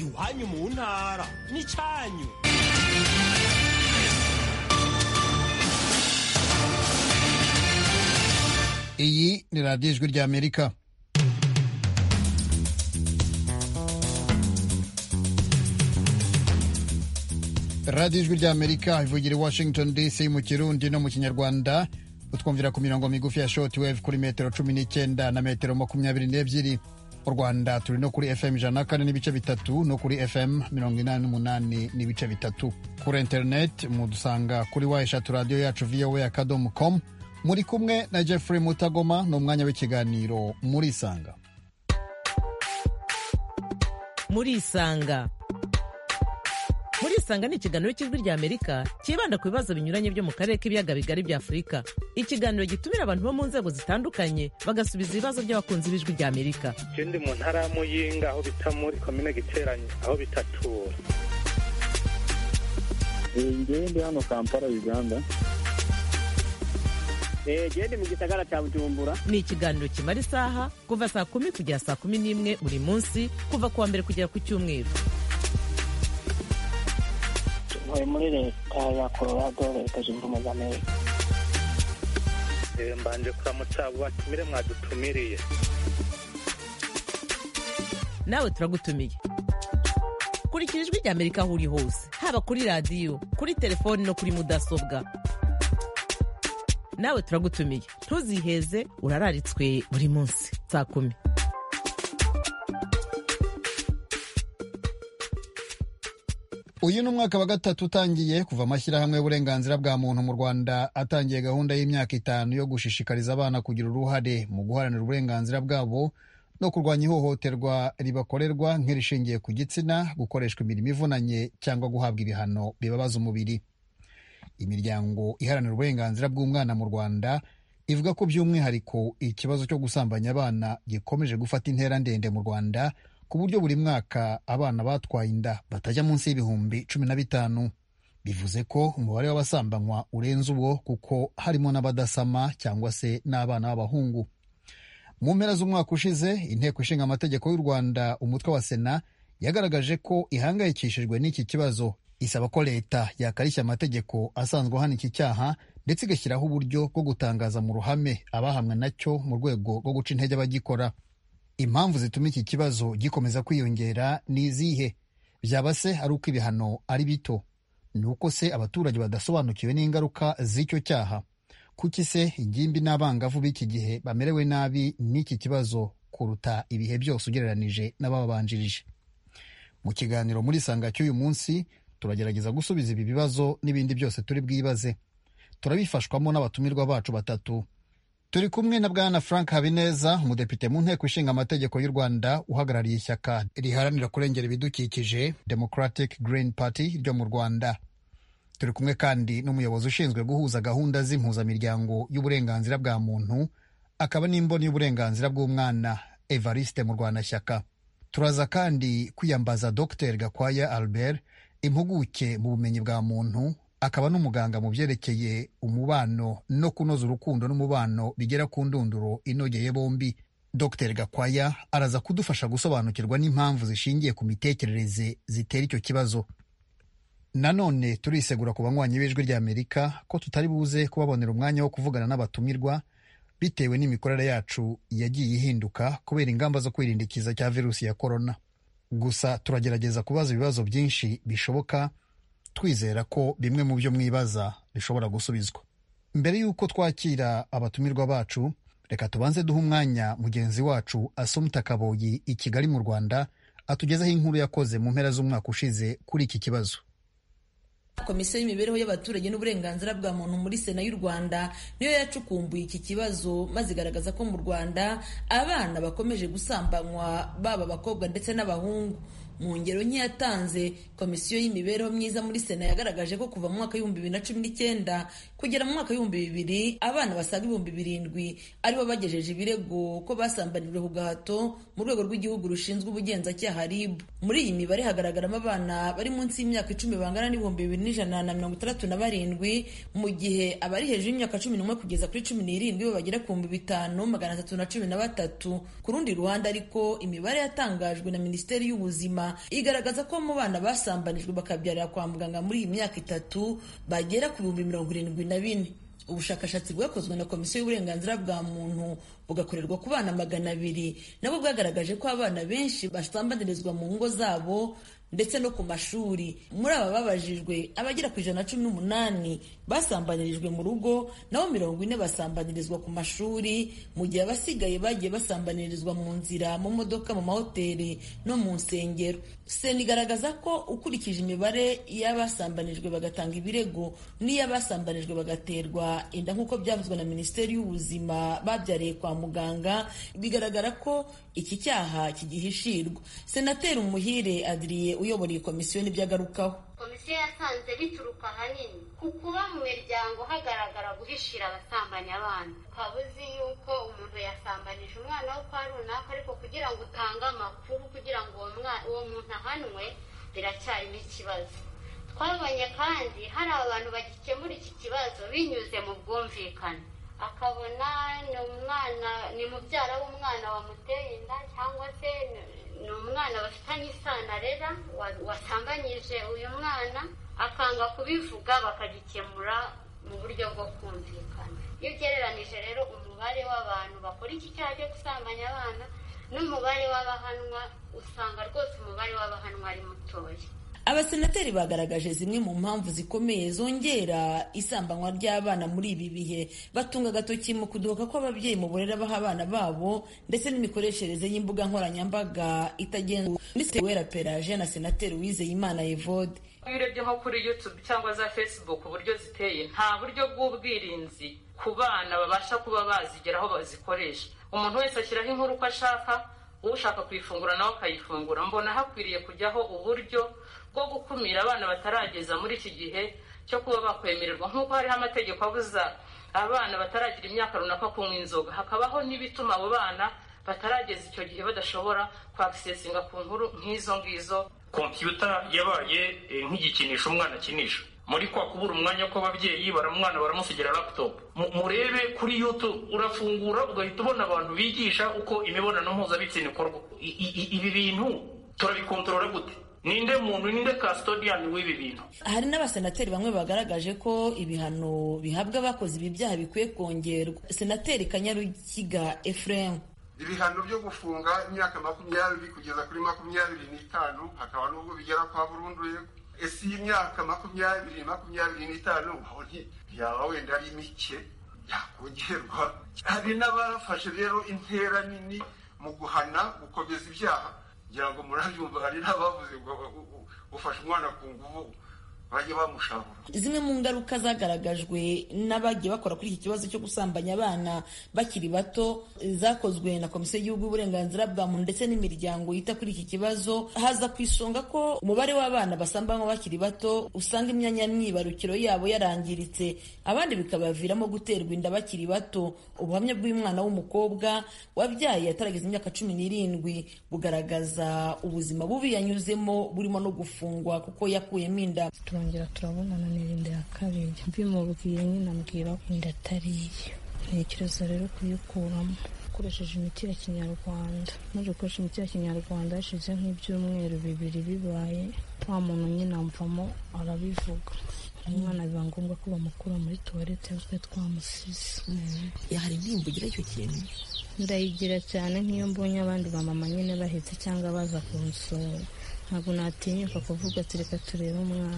iwanyu mu ntara n'icyanyu iyi ni radiyo ijwi ry'amerika radiyo ijwi ry'amerika ivugira i washington dc mu kirundi no mu kinyarwanda utwumvira ku mirongo migufi ya shoti wevu kuri metero cumi n'icyenda na metero makumyabiri n'ebyiri mu rwanda turi no kuri fm ijana na kane n'ibice bitatu no kuri fm mirongo inani n'umunani n'ibice bitatu kuri interineti mudusanga kuri wa eshatu radiyo yacu voa akadomo komu muri kumwe na jeffrey mutagoma ni umwanya w'ikiganiro muri isanga murisanga murisanga ni ikiganiro cy'ijwi ry'amerika cyibanda ku bibazo binyuranye byo mu karere k'ibiyaga bigari bya afurika ikiganiro gitumira abantu bo mu nzego zitandukanye bagasubiza ibibazo by'abakunzi b'ijwi ry'amerika Je ndi mu ntara ya Muyinga aho bita muri komine Giteranyi aho bitatura ngewe ndi hano kampala uganda gende mu gisagara cya bujumbura ni ikiganiro kimara isaha kuva saa kumi kugera saa kumi n'imwe buri munsi kuva ku wa mbere kugera ku cyumweru ntuye muri leta ya colorado leta zunze ubumwe za amerika Eh, mbanje kuramutsa abo batumire mwadutumiriye nawe turagutumiye kurikira ijwi ry'amerika aho uri hose haba kuri radiyo kuri telefoni no kuri mudasobwa nawe turagutumiye ntuziheze urararitswe buri munsi saa kumi uyu ni umwaka wa gatatu utangiye kuva amashyirahamwe y'uburenganzira bwa muntu mu rwanda atangiye gahunda y'imyaka itanu yo gushishikariza abana kugira uruhare mu guharanira uburenganzira bwabo no kurwanya ihohoterwa ribakorerwa nk'irishingiye ku gitsina gukoreshwa imirimo ivunanye cyangwa guhabwa ibihano bibabaza umubiri imiryango iharanira uburenganzira bw'umwana mu rwanda ivuga ko by'umwihariko ikibazo cyo gusambanya abana gikomeje gufata intera ndende mu rwanda ku buryo buri mwaka abana batwaye inda batajya munsi y'ibihumbi cumi na bitanu bivuze ko umubare w'abasambanywa urenze uwo kuko harimo n'abadasama cyangwa se n'abana b'abahungu mu mpera z'umwaka ushize inteko ishinga amategeko y'u rwanda umutwe wa sena yagaragaje ko ihangayikishijwe n'iki kibazo isaba ko leta yakarishya amategeko asanzwe ahana iki cyaha ndetse igashyiraho uburyo bwo gutangaza mu ruhame abahamwe nacyo mu rwego rwo guca intege abagikora impamvu zituma iki kibazo gikomeza kwiyongera ni izihe byaba se ari uko ibihano ari bito ni uko se abaturage badasobanukiwe n'ingaruka z'icyo cyaha kuki se ingimbi n'abangavu b'iki gihe bamerewe nabi n'iki kibazo kuruta ibihe byose ugereranije n'ababanjirije mu kiganiro muri sanga cy'uyu munsi turagerageza gusubiza ibi bibazo n'ibindi byose turi bwibaze turabifashwamo n'abatumirwa bacu batatu turi kumwe na bwana frank habineza umudepite mu nteko ishinga amategeko y'u rwanda uhagarariye ishyaka riharanira kurengera ibidukikije democratic green party ryo mu rwanda turi kumwe kandi n'umuyobozi ushinzwe guhuza gahunda z'impuzamiryango y'uburenganzira bwa muntu akaba n'imboni y'uburenganzira bw'umwana evariste mu rwanashyaka turaza kandi kwiyambaza dr gakwaya albert impuguke mu bumenyi bwa muntu akaba n'umuganga mu byerekeye umubano no kunoza urukundo n'umubano bigera ku ndunduro inogeye bombi dr gakwaya araza kudufasha gusobanukirwa n'impamvu zishingiye ku mitekerereze zitera icyo kibazo nanone turisegura ku banywanyi b'ijwi ry'amerika ko tutari buze kubabonera umwanya wo kuvugana n'abatumirwa bitewe n'imikorere yacu yagiye ihinduka kubera ingamba zo kwirinda ikiza cya virusi ya korona gusa turagerageza kubaza ibibazo byinshi bishoboka twizera ko bimwe mu byo mwibaza bishobora gusubizwa mbere y'uko twakira abatumirwa bacu reka tubanze duhe umwanya mugenzi wacu asumta kaboyi i kigali mu rwanda atugezaho inkuru yakoze mu mpera z'umwaka ushize kuri iki kibazo komisiyo y'imibereho y'abaturage n'uburenganzira bwa muntu muri sena y'u rwanda niyo yacukumbuye iki kibazo maze igaragaza ko mu rwanda abana bakomeje gusambanywa baba abakobwa ndetse n'abahungu mu ngero nke yatanze komisiyo y'imibereho myiza muri sena yagaragaje ko kuva mu mwaka w'ibihumbi bibiri na cumi n'icyenda kugera mu mwaka w'ibihumbi bibiri abana basaga ibihumbi birindwi aribo bagejeje ibirego ko basambanijwe ku gahato mu rwego rw'igihugu rushinzwe ubugenzacyaha rib muri iyi mibare hagaragaramo abana bari munsi y'imyaka icumi bangana n'ibihumbi bibiri n'ijana na mirongo itandatu na barindwi mu gihe abari hejuru y'imyaka cumi n'umwe kugeza kuri cumi n'irindwi bo bagera ku bihumbi bitanu magana atatu na cumi na batatu ku rundi ruhande ariko imibare yatangajwe na minisiteri y'ubuzima igaragaza ko mu bana basambanijwe bakabyarira kwa muganga muri iyi myaka itatu bagera ku bihumbi mirongo irindwi na bine ubushakashatsi bwakozwe na komisiyo y'uburenganzira bwa muntu bugakorerwa ku bana magana abiri nabwo bwagaragaje ko abana benshi basambanyirizwa mu ngo zabo ndetse no ku mashuri muri aba babajijwe abagera ku ijana na cumi n'umunani basambanyirijwe mu rugo naho mirongo ine basambanyirizwa ku mashuri mu gihe abasigaye bagiye basambanyirizwa mu nzira mu modoka mu mahoteli no mu nsengero sena igaragaza ko ukurikije imibare y'abasambanijwe bagatanga ibirego n'iy'abasambanijwe bagaterwa inda nk'uko byavuzwe na minisiteri y'ubuzima babyariye kwa muganga bigaragara ko iki cyaha kigihishirwa senateri umuhire adiriye uyoboreye komisiyo n'ibyagarukaho komisiyo yasanze bituruka ahanini ku kuba mu miryango hagaragara guhishira abasambanyi abana ukaba uzi yuko umuntu yasambanije umwana wo kwa runaka ariko kugira ngo utange amakuru kugira ngo uwo muntu ahanwe biracyarimo ikibazo twabonye kandi hari abantu bagikemura iki kibazo binyuze mu bwumvikane akabona ni umwana ni mubyara w'umwana wamuteye inda cyangwa se ni umwana bafitanye isano arera wasambanyije uyu mwana akanga kubivuga bakagikemura mu buryo bwo kumvikana iyo ugereranije rero umubare w'abantu bakora iki cyaha cyo gusambanya abana n'umubare w'abahanwa usanga rwose umubare w'abahanwa ari mutoya abasenateri bagaragaje zimwe mu mpamvu zikomeye zongera isambanywa ry'abana muri ibi bihe batunga agatoki mu kudohoka kw'ababyeyi mu burere baha abana babo ndetse n'imikoreshereze y'imbuga nkoranyambaga itagenzwe minisitiri wera peraje na senateri wizeyimana evode iyo urebye nko kuri yutube cyangwa za facebook uburyo ziteye nta buryo bw'ubwirinzi ku bana babasha kuba bazigeraho bazikoresha umuntu wese ashyiraho inkuru uko ashaka ushaka kuyifungura nawe akayifungura mbona hakwiriye kujyaho uburyo bwo gukumira abana batarageza muri iki gihe cyo kuba bakwemererwa nk'uko hariho amategeko abuza abana bataragira imyaka runaka kunywa inzoga hakabaho n'ibituma abo bana batarageza icyo gihe badashobora kwakisesinga ku nkuru nk'izo ngizo kompiyuta yabaye nk'igikinisho umwana akinisha muri kwa kubura umwanya kw'ababyeyi baramwana baramusigira laputopu murebe kuri yutube urafungura ugahita ubona abantu bigisha uko imibonano mpuzabitsina ikorwa ibi bintu turabikontorora gute ninde muntu ninde kasitodiyani w'ibi bintu hari n'abasenateri bamwe bagaragaje ko ibihano bihabwa abakoze ibi byaha bikwiye kongerwa senateri kanyarukiga efuremu ibihano byo gufunga imyaka makumyabiri kugeza kuri makumyabiri n'itanu hakaba n'ubwo bigera kwa burundu ese iyi myaka makumyabiri makumyabiri n'itanu aho ntiyaba wenda ari mike yakongerwa hari n'abafashe rero intera nini mu guhana gukomeza ibyaha kugira ngo murabyumva hari n'abavuze ngo ufashe umwana ku nguvu bajye bamushabura zimwe mu ngaruka zagaragajwe n'abagiye bakora kuri iki kibazo cyo gusambanya abana bakiri bato zakozwe na komisiyo y'igihugu y'uburenganzira bwa muntu ndetse n'imiryango yita kuri iki kibazo haza ku isonga ko umubare w'abana basambanywa bakiri bato usanga imyanya myibarukiro yabo yarangiritse abandi bikabaviramo guterwa inda bakiri bato ubuhamya bw'umwana w'umukobwa wabyaye atarageza imyaka cumi n'irindwi bugaragaza ubuzima bubi yanyuzemo burimo no gufungwa kuko yakuyemo inda twongera turabonana n'irindi ya kabiri mbimubwiye nyine ambwira inda atari iye ntekereza rero kuyikuramo ukoresheje imiti ya kinyarwanda maze gukoresha imiti ya kinyarwanda hashize nk'ibyumweru bibiri bibaye nta muntu nyine amvamo arabivuga umwana biba ngombwa ko bamukura muri tuwarete twe twamusize hari intimba ugira icyo kintu ndayigira cyane nk'iyo mbonye abandi bamama nyine bahetse cyangwa baza kunsura ntabwo natinyuka kuvuga ati reka turebe umwana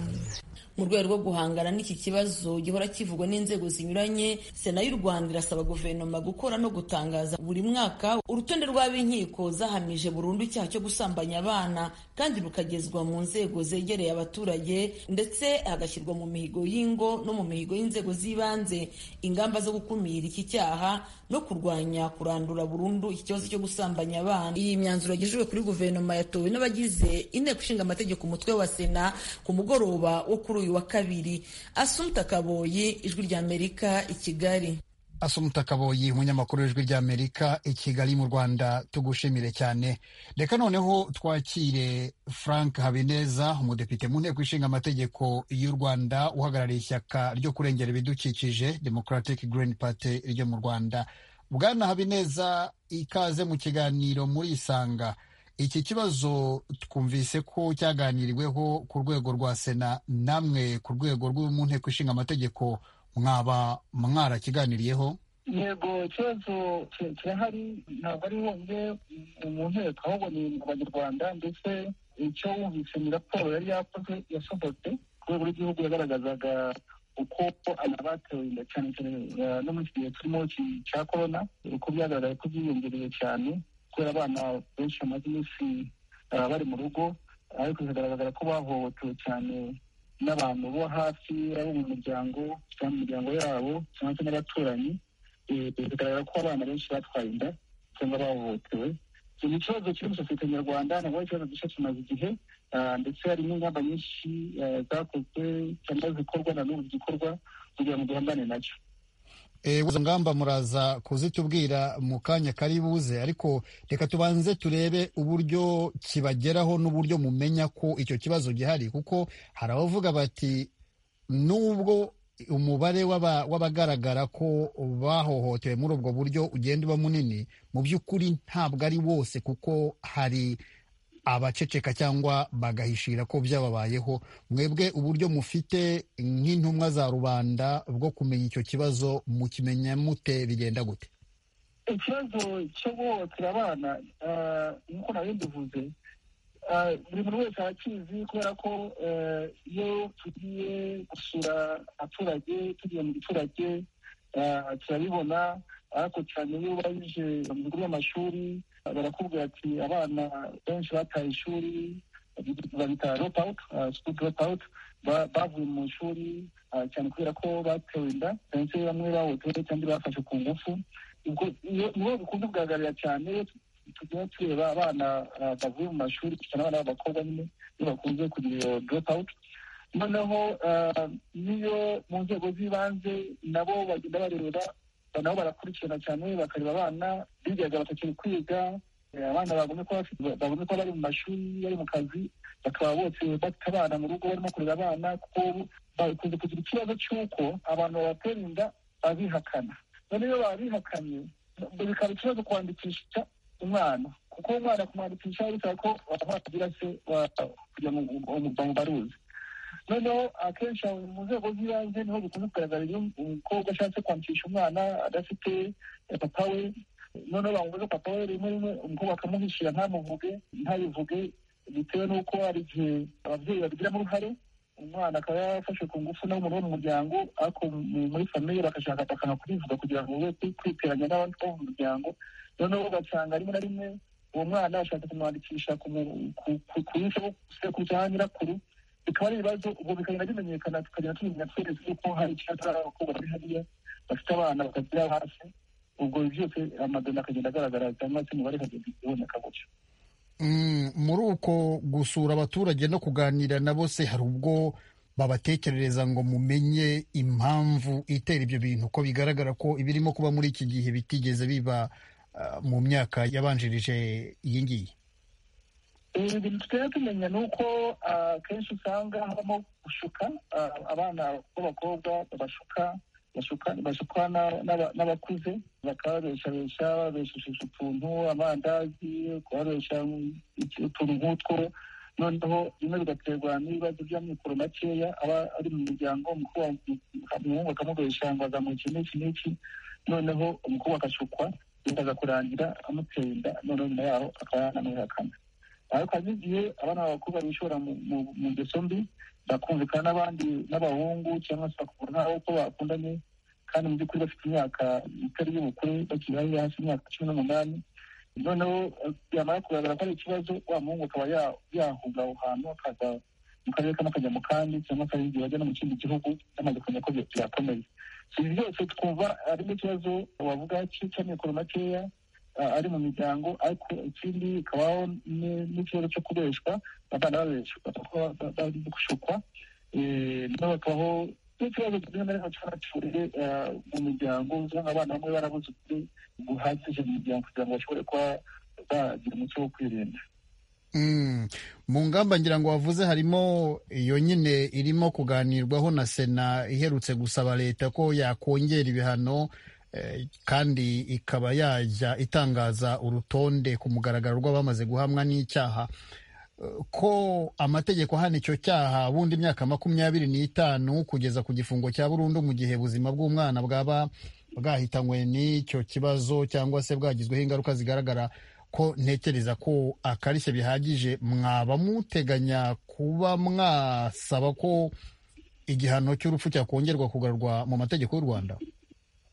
mu rwego rwo guhangana n'iki kibazo gihora kivugwa n'inzego zinyuranye sena y'u rwanda irasaba guverinoma gukora no gutangaza buri mwaka urutonde rw'ab'inkiko zahamije burundu icyaha cyo gusambanya abana kandi rukagezwa mu nzego zegereye abaturage ndetse hagashyirwa mu mihigo y'ingo no mu mihigo y'inzego z'ibanze ingamba zo gukumira iki cyaha no kurwanya kurandura burundu ikibazo cyo gusambanya abana iyi myanzuro yagejejwe kuri guverinoma yatowe n'abagize inteko ishinga amategeko umutwe wa sena ku mugoroba wo kuri uyu wa kabiri asumta kaboyi ijwi ry'amerika i kigali asumta kaboyi umunyamakuru w'ijwi ry'amerika i kigali mu rwanda tugushimire cyane reka noneho twakire frank habineza umudepite mu nteko ishinga amategeko y'u rwanda uhagarariye ishyaka ryo kurengera ibidukikije democratic green party ryo mu rwanda bwana habineza ikaze mu kiganiro muri isanga iki kibazo twumvise ko cyaganiriweho ku rwego rwa sena namwe ku rwego rwo mu nteko ishinga amategeko mwaba mwarakiganiriyeho yego ikibazo kirahari ntabwo ari honyine mu nteko ahubwo ni abanyarwanda ndetse icyo wumvise ni raporo yari yakoze yasohotse ku rwego rw'igihugu yagaragazaga uko abatewe inda cyane cyane no muri iki gihe turimo cya korona uko byagaragaye ko byiyongereye cyane kubera abana benshi bamaze iminsi bari mu rugo ariko bikagaragara ko bahohotewe cyane n'abantu bo hafi abo mu muryango cyangwa mu miryango yabo cyangwa se n'abaturanyi bigaragara ko abana benshi batwaye inda cyangwa bahohotewe ni ikibazo kiri muri sosiyete nyarwanda ntabwo ari ikibazo gishya kimaze igihe ndetse hari n'ingamba nyinshi zakozwe cyangwa zikorwa na n'ubu zikorwa kugira ngo duhangane nacyo izo ngamba muraza kuzitubwira mu kanya kari buze ariko reka tubanze turebe uburyo kibageraho n'uburyo mumenya ko icyo kibazo gihari kuko hari abavuga bati nubwo umubare w'abagaragara ko bahohotewe muri ubwo buryo ugenda uba munini mu by'ukuri ntabwo ari wose kuko hari abaceceka cyangwa bagahishira ko byababayeho mwebwe uburyo mufite nk'intumwa za rubanda bwo kumenya icyo kibazo mukimenya mute bigenda gute ikibazo cyo guhohotera abana nk'uko nawe mbivuze buri muntu wese arakizi kubera ko iyo tugiye gusura abaturage tugiye mu giturage turabibona ariko cyane iyo ubajije mu bigo by'amashuri barakubwira ati abana benshi bataye ishuri babita drop out school drop out bavuye mu ishuri cyane kubera ko batewe inda cyane se bamwe bahotewe cyangwa bafashe ku ngufu nibo bikunze kugaragarira cyane tugenda tureba abana bavuye mu mashuri cyane abana b'abakobwa nyine iyo bakunze kugira iyo drop out noneho niyo mu nzego z'ibanze nabo bagenda bareba nabo barakurikirana cyane bakareba abana bigaga batakiri kwiga abana babone ko bari mu mashuri bari mu kazi bakaba bose bafite abana mu rugo barimo kurera abana kuko bakunze kugira ikibazo cy'uko abantu babatera inda babihakana none iyo babihakanye bikaba ikibazo kwandikisha umwana kuko umwana kumwandikisha bisaba ko wagira se kugira ngo bamubaruze noneho akenshi mu nzego z'ibanze niho bikunze kugaragara iyo umukobwa ashatse kwandikisha umwana adafite papa we noneho bamubuze papa we rimwe rimwe umukobwa akamuhishira ntamuvuge ntabivuge bitewe n'uko hari igihe ababyeyi babigiramo uruhare umwana akaba yafashe ku ngufu n'umuntu wo mu muryango ariko muri famiye bagashaka bakanga kubivuga kugira ngo be kwiteranya n'abandi bo mu muryango noneho ugasanga rimwe na rimwe uwo mwana ashaka kumwandikisha ku yise sekuru cyangwa nyirakuru bikaba ari ibibazo ubwo bikagenda bimenyekana tukagenda tumenya twese yuko hari icyaka abakobwa bari hariya bafite abana bakagira hasi ubwo byose amadona akagenda agaragara cyangwa se umubare akagenda iboneka gutyo muri uko gusura abaturage no kuganira na bose hari ubwo babatekerereza ngo mumenye impamvu itera ibyo bintu ko bigaragara ko ibirimo kuba muri iki gihe bitigeze biba mu myaka yabanjirije iyi ngiyi ibintu tutari tumenya ni uko akenshi usanga habamo gushuka abana b'abakobwa bashuka bashuka n'abakuze bakababeshabesha babeshesheje utuntu amandazi kubabesha utuntu nk'utwo noneho bimwe bigaterwa n'ibibazo by'amikoro makeya aba ari mu muryango umuhungu akamubesha ngo azamuye iki n'iki n'iki noneho umukobwa agashukwa bikaza kurangira amuteye inda noneho nyuma yaho akaba yanamwihakana ariko hari n'igihe abana b'abakobwa bishora mu ngeso mbi bakumvikana n'abandi n'abahungu cyangwa se bakabura n'abo ko bakundanye kandi mu by'ukuri bafite imyaka itari y'ubukure bakiri hasi hasi imyaka cumi n'umunani noneho byamara kugaragara ko ari ikibazo wa muhungu akaba yahunga aho hantu akaza mu karere kamwe akajya mu kandi cyangwa se igihe bajya no mu kindi gihugu bamaze kumenya ko byakomeye ibi byose twumva harimo ikibazo wavuga cy'amikoro makeya ari mu miryango ariko ikindi kabaho n'ikibazo cyo kubeshwa abana babeshwa bari gushukwa noneho hakabaho n'ikibazo kimwe na rimwe cy'abacuriye mu miryango usanga abana bamwe barabuze ukuri guhagije mu miryango kugira ngo bashobore kuba bagira umuco wo kwirinda mu ngamba ngira ngo wavuze harimo iyo nyine irimo kuganirwaho na sena iherutse gusaba leta ko yakongera ibihano kandi ikaba yajya itangaza urutonde ku mugaragaro rw'abamaze guhamwa n'icyaha ko amategeko ahana icyo cyaha bundi imyaka makumyabiri n'itanu kugeza ku gifungo cya burundu mu gihe ubuzima bw'umwana bwaba bwahitanywe n'icyo kibazo cyangwa se bwagizweho ingaruka zigaragara ko ntekereza ko akarishye bihagije mwaba muteganya kuba mwasaba ko igihano cy'urupfu cyakongerwa kugarurwa mu mategeko y'u rwanda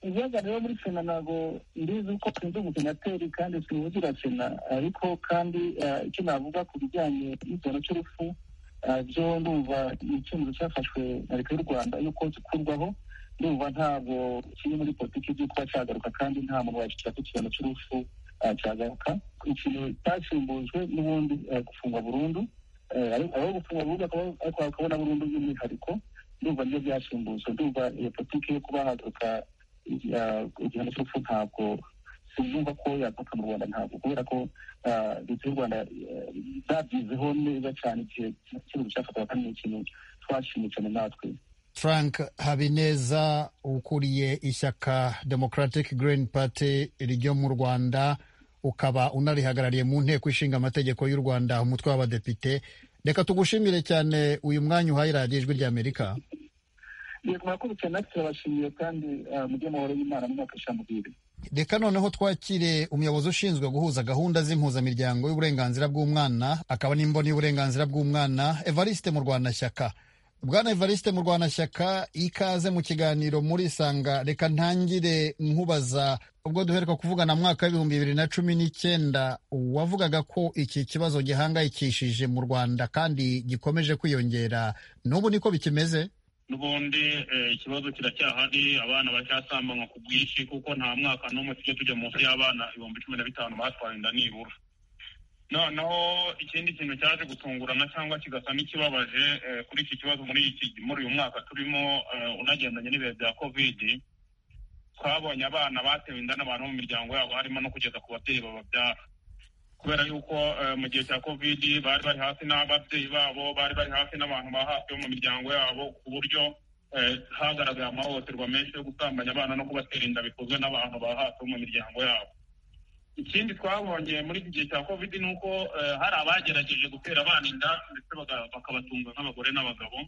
ibiyaga rero muri sena ntabwo ndizi ko twunze umusenateri kandi tuwugira sena ariko kandi icyo navuga ku bijyanye n'igihano cy'urupfu byo ndumva ni icyemezo cyafashwe na leta y'u rwanda yuko gikurwaho ndumva ntabwo kiri muri politiki byo kuba cyagaruka kandi nta muntu wacikira ku igihano cy'urupfu cyagaruka ikintu cyasimbujwe n'ubundi gufungwa burundu aho gufungwa burundu akabona burundu by'umwihariko ndumva nibyo byasimbujwe ndumva iyo politiki yo kuba hagaruka igihano cy'urupfu ntabwo sinumva ko yakwaka mu rwanda ntabwo kubera ko leta y'u rwanda zabyizeho neza cyane igihe ikibazo cyafatwaga kandi ni ikintu twashimye cyane natwe frank habineza ukuriye ishyaka democratic green party ryo mu rwanda ukaba unarihagarariye mu nteko ishinga amategeko y'u rwanda umutwe w'abadepite reka tugushimire cyane uyu mwanya uhaye radiyo ijwi ry'amerika murakurikirana natwe turabashimiye kandi mujye amahoro y'imana mwakisha mubiri reka noneho twakire umuyobozi ushinzwe guhuza gahunda z'impuzamiryango y'uburenganzira bw'umwana akaba n'imboni y'uburenganzira bw'umwana evariste mu rwanashyaka bwana evariste mu rwanashyaka ikaze mu kiganiro muri isanga reka ntangire nkubaza ubwo duheruka kuvugana mu mwaka w'ibihumbi bibiri na cumi n'icyenda wavugaga ko iki kibazo gihangayikishije mu rwanda kandi gikomeje kwiyongera n'ubu niko bikimeze n'ubundi ikibazo kiracyahari abana baracyasambanywa ku bwinshi kuko nta mwaka n'umwe tujya tujya munsi y'abana ibihumbi cumi na bitanu batwaye inda nibura noneho ikindi kintu cyaje gutungurana cyangwa kigasa n'ikibabaje kuri iki kibazo muri uyu mwaka turimo unagendanye n'ibihe bya kovidi twabonye abana batewe inda n'abantu mu miryango yabo harimo no kugeza ku babyeyi bababyara kubera yuko mu gihe cya kovidi bari bari hafi n'ababyeyi babo bari bari hafi n'abantu ba hafi bo mu miryango yabo ku buryo hagaragaye amahohoterwa menshi yo gusambanya abana no kubatera inda bikozwe n'abantu ba hafi bo mu miryango yabo ikindi twabonye muri iki gihe cya kovidi ni uko hari abagerageje gutera abana inda ndetse bakabatunga nk'abagore n'abagabo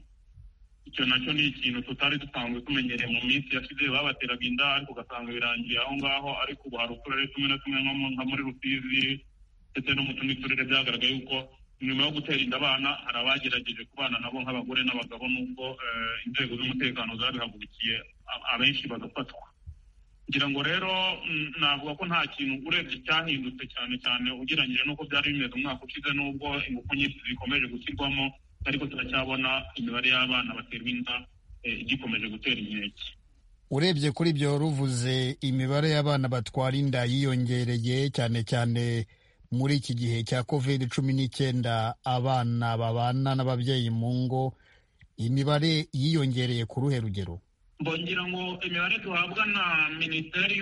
icyo nacyo ni ikintu tutari dusanzwe tumenyereye mu minsi yashize babateraga inda ariko ugasanga birangiye aho ngaho ariko ubu hari uturere tumwe na tumwe nka muri rusizi ndetse no mu tundi turere byagaragaye yuko nyuma yo gutera inda abana hari abagerageje kubana nabo nk'abagore n'abagabo nubwo inzego z'umutekano zabihagurukiye abenshi bagafatwa ngira ngo rero navuga ko nta kintu urebye cyahindutse cyane cyane ugereranyije n'uko byari bimeze umwaka ushize n'ubwo ingufu nyinshi zikomeje gushyirwamo ariko turacyabona imibare y'abana baterwa inda igikomeje gutera inkeke urebye kuri ibyo ruvuze imibare y'abana batwara inda yiyongereye cyane cyane muri iki gihe cya covid cumi n'icyenda abana babana n'ababyeyi mu ngo imibare yiyongereye ku ruhe rugero mbongira ngo imibare duhabwa na minisiteri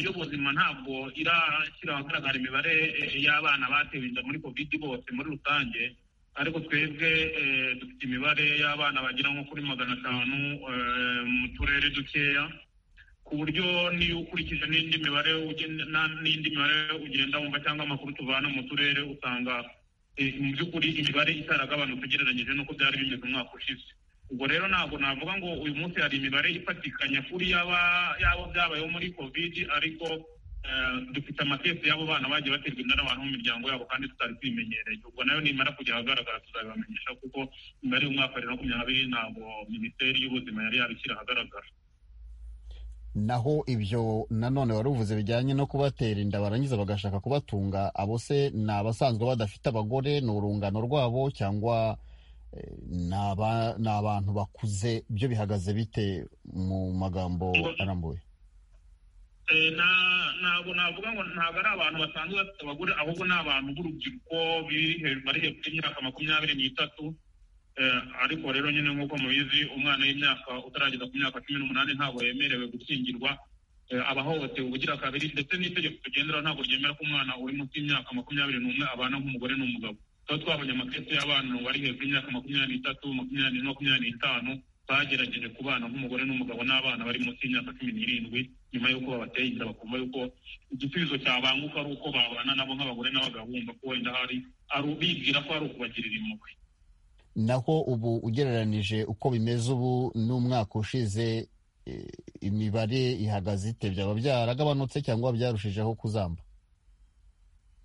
y'ubuzima ntabwo irashyira ahagaragara imibare y'abana batewe inda muri covid bose muri rusange ariko twebwe dufite imibare y'abana bagera nko kuri magana atanu mu turere dukeya ku buryo niyo ukurikije n'indi mibare n'indi mibare ugenda wumva cyangwa amakuru tuvana mu turere usanga mu by'ukuri imibare itaragabanutse ugereranyije n'uko byari bimeze umwaka ushize ubwo rero ntabwo navuga ngo uyu munsi hari imibare ifatikanya kuri yaba yaba byabayeho muri kovidi ariko dufite amatesi y'abo bana bagiye baterwa inda n'abantu mu miryango yabo kandi tutari tubimenyereye ubwo nayo nimara kujya ahagaragara tuzabibamenyesha kuko imibare y'umwaka bibiri na makumyabiri ntabwo minisiteri y'ubuzima yari yabishyira ahagaragara naho ibyo nanone wari uvuze bijyanye no kubatera inda barangiza bagashaka kubatunga abo se ni abasanzwe badafite abagore ni urungano rwabo cyangwa ni abantu bakuze byo bihagaze bite mu magambo arambuye ntabwo navuga ngo ntabwo ari abantu basanzwe bafite abagore ahubwo ni abantu b'urubyiruko bari hejuru y'imyaka makumyabiri n'itatu ariko rero nyine nk'uko mubizi umwana w'imyaka utarageza ku myaka cumi n'umunani ntabwo yemerewe gukingirwa aba ahohotewe ubugira kabiri ndetse n'itegeko tugenderaho ntabwo ryemera ko umwana uri munsi y'imyaka makumyabiri n'umwe abana nk'umugore n'umugabo tuba twabonye amakesi y'abana bari hejuru y'imyaka makumyabiri n'itatu makumyabiri makumyabiri n'itanu bagerageje kubana nk'umugore n'umugabo n'abana bari munsi y'imyaka cumi n'irindwi nyuma y'uko babateye inda bakumva yuko igisubizo cyabanguka ari uko babana nabo nk'abagore n'abagabo bumva ko wenda hari ari bibwira ko ari ukubagirira impuhwe naho ubu ugereranije uko bimeze ubu n'umwaka ushize eh, imibare ihagaze ite byaba byaragabanutse cyangwa byarushijeho kuzamba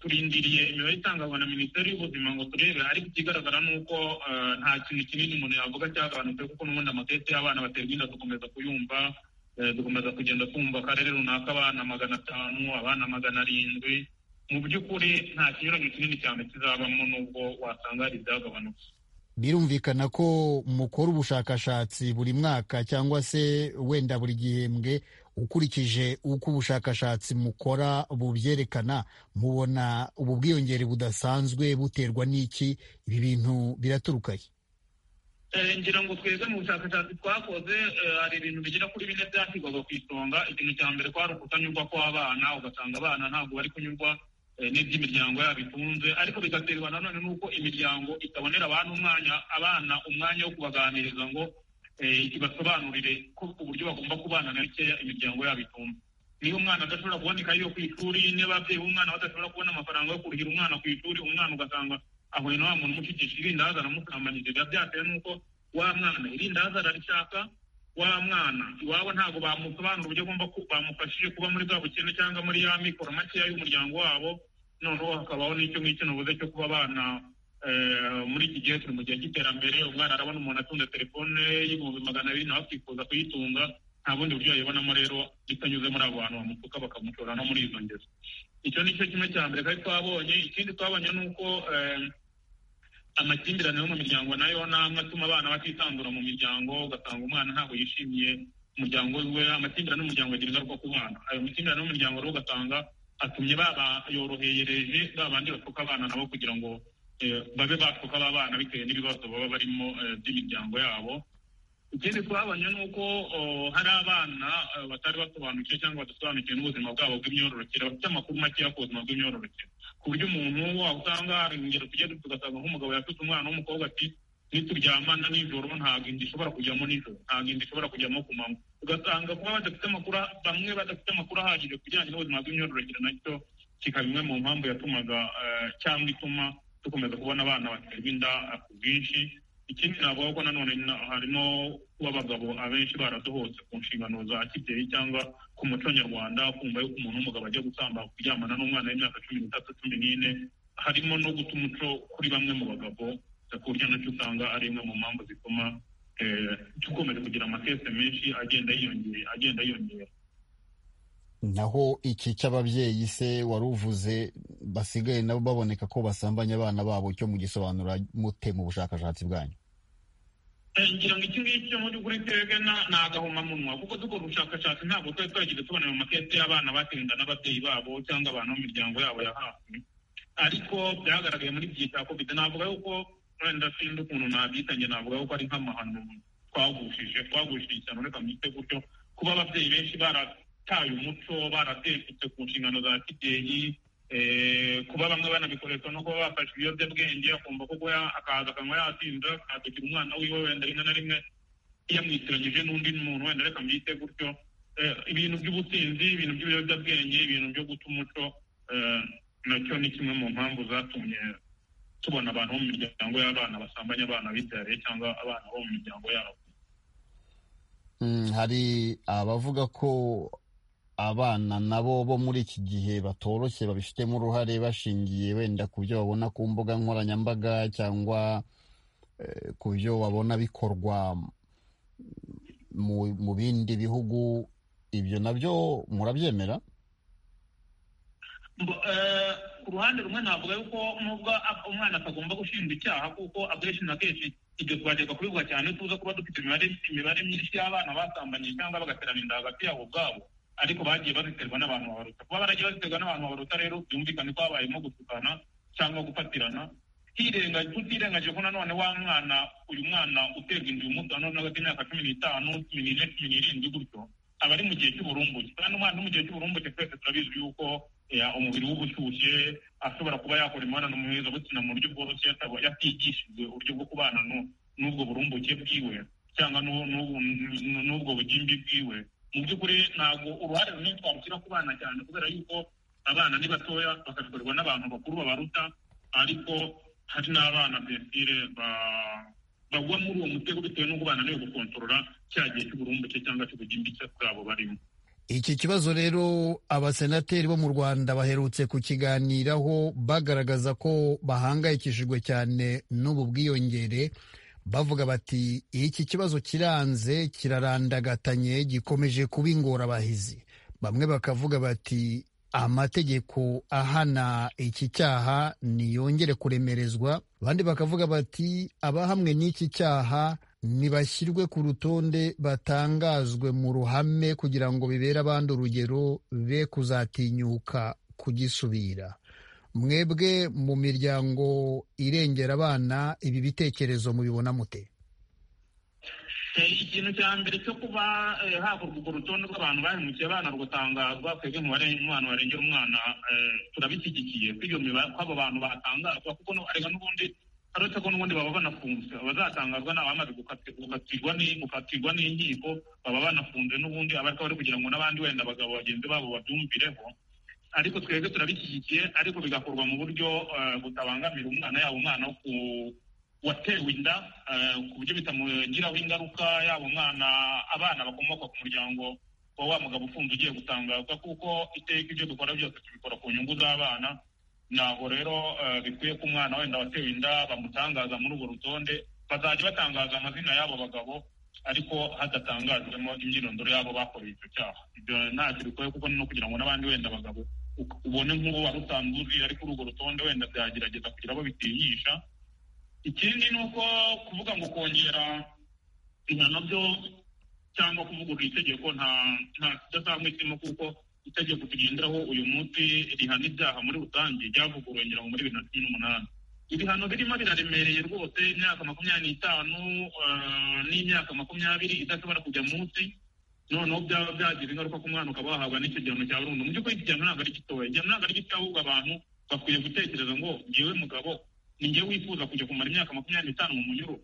turindiriye imibare itangazwa na minisiteri y'ubuzima ngo turebe ariko ikigaragara ni uko eh, nta kintu kinini umuntu yavuga cyagabanutse kuko n'ubundi amatete y'abana baterwa inda dukomeza kuyumva eh, dukomeza kugenda twumva akarere runaka abana magana atanu abana magana arindwi mu by'ukuri nta kinyuranyo kinini cyane kizabamo n'ubwo wasanga hari ibyagabanutse birumvikana ko mukora ubushakashatsi buri mwaka cyangwa se wenda buri gihembwe ukurikije uko ubushakashatsi mukora bubyerekana mubona ubu bwiyongere budasanzwe buterwa n'iki ibi bintu biraturuka he Eh, ngira ngo twebwe mu bushakashatsi twakoze eh, hari ibintu bigera kuri bine byashyirwaga ku isonga ikintu cya mbere kwari ukutanyurwa kw'abana ugasanga abana ntabwo bari kunyurwa eh, n'iby'imiryango yabo itunze ariko bigaterwa nanone n'uko imiryango itabonera abana umwanya abana umwanya wo kubaganiriza ngo eh, ibasobanurire ko uburyo bagomba kubana na bikeya imiryango yabo itunze niba umwana adashobora kuboneka yo ku ishuri niba ababyeyi b'umwana badashobora kubona amafaranga yo kurihira umwana ku ishuri umwana ugasanga ahuye na wa muntu umushyigisha irindaza aramusambanije biba byatewe n'uko wa mwana irindaza ararishaka wa mwana iwabo ntabwo bamusobanura uburyo agomba ku- bamufashije kuba muri bwa bukene cyangwa muri ya mikoro makeya y'umuryango wabo noneho hakabaho n'icyo ngicyo navuze cyo kuba abana eh, muri iki gihe turi mu gihe cy'iterambere umwana arabona umuntu atunze telefone y'ibihumbi magana abiri nawe akifuza kuyitunga nta bundi buryo yayibonamo rero bitanyuze muri abo bantu bamutuka bakamushora no muri izo ngeso icyo ni cyo kimwe cya mbere kandi twabonye ikindi twabonye ni uko eh, amakimbirane yo mu miryango nayo ni amwe atuma abana batisanzura mu miryango ugasanga umwana ntabwo yishimiye umuryango we amakimbirane y'umuryango agira ingaruka ku bana ayo makimbirane y'umuryango rero ugasanga atumye babayorohereje ba bandi bapfuka abana nabo kugira ngo eh, babe bapfuka ba bana bitewe n'ibibazo baba barimo eh, by'imiryango yabo ikindi twabonye ni uko oh, hari abana eh, batari basobanukiwe cyangwa badasobanukiwe n'ubuzima bwabo bw'imyororokere bafite amakuru makeya ku buzima bw'imyororokere ku buryo umuntu waba usanga hari ingero tujya tugasanga nk'umugabo yatutse umwana w'umukobwa ati nituryamana nijoro ntabwo inda ishobora kujyamo nijoro ntabwo inda ishobora kujyamo ku manywa ugasanga kuba badafite amakuru bamwe badafite amakuru ahagije ku bijyanye n'ubuzima bw'imyororokere nacyo kikaba imwe mu mpamvu yatumaga eh, cyangwa ituma dukomeza kubona abana baterwa inda eh, ku bwinshi ikindi navuga ko nanone na- harimo kuba abagabo abenshi baradohotse ku nshingano za kibyeyi cyangwa ku muco nyarwanda kumva yuko umuntu w'umugabo ajya gusamba kuryamana n'umwana w'imyaka cumi n'itatu cumi n'ine harimo no guta umuco kuri bamwe mu bagabo ku buryo nacyo usanga ari imwe mu mpamvu zituma eh, dukomeza kugira amakese menshi agenda yiyongera agenda yiyongera naho iki cy'ababyeyi se wari uvuze basigaye nabo baboneka ko basambanya abana babo cyo mugisobanura mute mu bushakashatsi bwanyu Eh, ngira ngo iki ngiki cyo muri kuri twebwe na- ni agahomamunwa kuko dukora ubushakashatsi ntabwo twari twagize tubona mu makesi y'abana batenda n'ababyeyi babo cyangwa abantu mu miryango yabo ya hafi ariko byagaragaye muri iki gihe cya covid navuga yuko wenda sinzi ukuntu nabyitanye navuga yuko ari nk'amahano twagushije twagushije cyane ureka mwite gutyo kuba ababyeyi benshi barataye umuco baratekutse ku nshingano za kibyeyi eh, kuba bamwe banabikoresha no kuba bafashe ibiyobyabwenge akumva ko kuba ya- akaza akanywa yatinda akatukira umwana wiwe wenda rimwe na rimwe yamwitiranyije n'undi muntu wenda reka mbyite gutyo Eh, ibintu by'ubusinzi ibintu by'ibiyobyabwenge ibintu byo guta umuco eh, nacyo ni kimwe mu mpamvu zatumye tubona abantu bo mu miryango y'abana basambanya abana bibyariye cyangwa abana bo mu miryango yabo Mm, hari abavuga ko abana nabo bo muri iki gihe batoroshye babifitemo uruhare bashingiye wenda ku byo babona ku mbuga nkoranyambaga cyangwa eh, ku byo babona bikorwa mu, mu bindi bihugu ibyo nabyo murabyemera Mbo- eh, ku ruhande rumwe navuga yuko nubwo a- umwana atagomba gushinjwa icyaha kuko akenshi na kenshi ibyo twajyaga kubivuga cyane tuza kuba dufite imibare imibare myinshi y'abana basambanye cyangwa bagaterana inda hagati yabo ubwabo ariko bagiye baziterwa n'abantu babaruta kuba baragiye baziterwa n'abantu babaruta rero byumvikane ko habayemo gutukana cyangwa gufatirana hirenga tutirengagije ko nanone wa mwana uyu mwana uterwa inda uyu munsi nanone hagati y'imyaka cumi n'itanu cumi n'ine cumi n'irindwi gutyo aba ari mu gihe cy'uburumbuke kandi umwana uri mu gihe cy'uburumbuke twese turabizi yuko eh, umubiri we uba ushyushye ashobora kuba yakora imibonano mpuzabitsina mu buryo bworoshye yataba- yatigishijwe uburyo bwo kubana n'u- n'ubwo burumbuke bwiwe cyangwa n'ubwo bugimbi bwiwe mu by'ukuri ntabwo uruhare runini twarushyira ku bana cyane kubera yuko abana ni batoya bakabikorerwa n'abantu bakuru babaruta ariko hari n'abana bensire bagwa muri uwo mutego bitewe n'uko bananiwe gukontorora cya gihe cy'uburumbuke cyangwa cy'ubugimbi bwabo barimo iki kibazo rero abasenateri bo mu rwanda baherutse kukiganiraho bagaragaza ko bahangayikishijwe cyane n'ubu bwiyongere bavuga bati iki kibazo kiranze kirarandagatanyi gikomeje kuba ingorabahizi bamwe bakavuga bati amategeko ahana iki cyaha niyongere kuremerezwa abandi bakavuga bati abahamwe n'iki cyaha ntibashyirwe ku rutonde batangazwe mu ruhame kugira ngo bibere abandi urugero be kuzatinyuka kugisubira mwebwe mu miryango irengera abana ibi bitekerezo mubibona mute ikintu cya mbere cyo kuba hakorwa urwo rutonde rw'abantu bahemukiye abana rugatangazwa twebwe mu mwana warengera umwana turabishyigikiye iyo mibare ko abo bantu batangazwa kuko arega n'ubundi uretse ko n'ubundi baba banafunzwe abazatangazwa ni abamaze gukatirwa n'inkiko baba banafunze n'ubundi abariko bari kugira ngo n'abandi wenda abagabo bagenzi babo babyumvireho ariko twebwe turabishyigikiye ariko bigakorwa mu buryo butabangamira umwana yaba umwana wo ku watewe inda ku buryo bitamugiraho ingaruka yaba umwana abana bakomoka ku muryango wa wa mugabo ufunze ugiye gutangazwa kuko iteka ibyo dukora byose tubikora ku nyungu z'abana ntabwo rero bikwiye ko umwana wenda watewe inda bamutangaza muri urwo rutonde bazajya batangaza amazina y'abo bagabo ariko hadatangajwemo imyirondoro y'abo bakoreye icyo cyaha ibyo ntacyo bikwiye kuko no kugira ngo n'abandi wenda abagabo ubone nk'uwo wari usanzwe uzi ariko urwo rutonde wenda byagerageza kugira abo bitinyisha ikindi ni uko kuvuga ngo kongera ibihano byo cyangwa kuvugurura itegeko nta nta kidasanzwe kirimo kuko itegeko tugenderaho uyu munsi rihana ibyaha muri rusange ryavuguruwe ngira ngo muri bibiri na cumi n'umunani ibihano birimo biraremereye rwose imyaka makumyabiri n'itanu n'imyaka makumyabiri idashobora kujya munsi noneho byaba byagira ingaruka ku mwana ukaba wahabwa n'icyo gihano cya burundu mu by'ukuri iki gihano ntabwo ari gitoya igihano ntabwo ari gitoya ahubwo abantu bakwiye gutekereza ngo ngewe mugabo ninjye wifuza kujya kumara imyaka makumyabiri n'itanu mu munyururu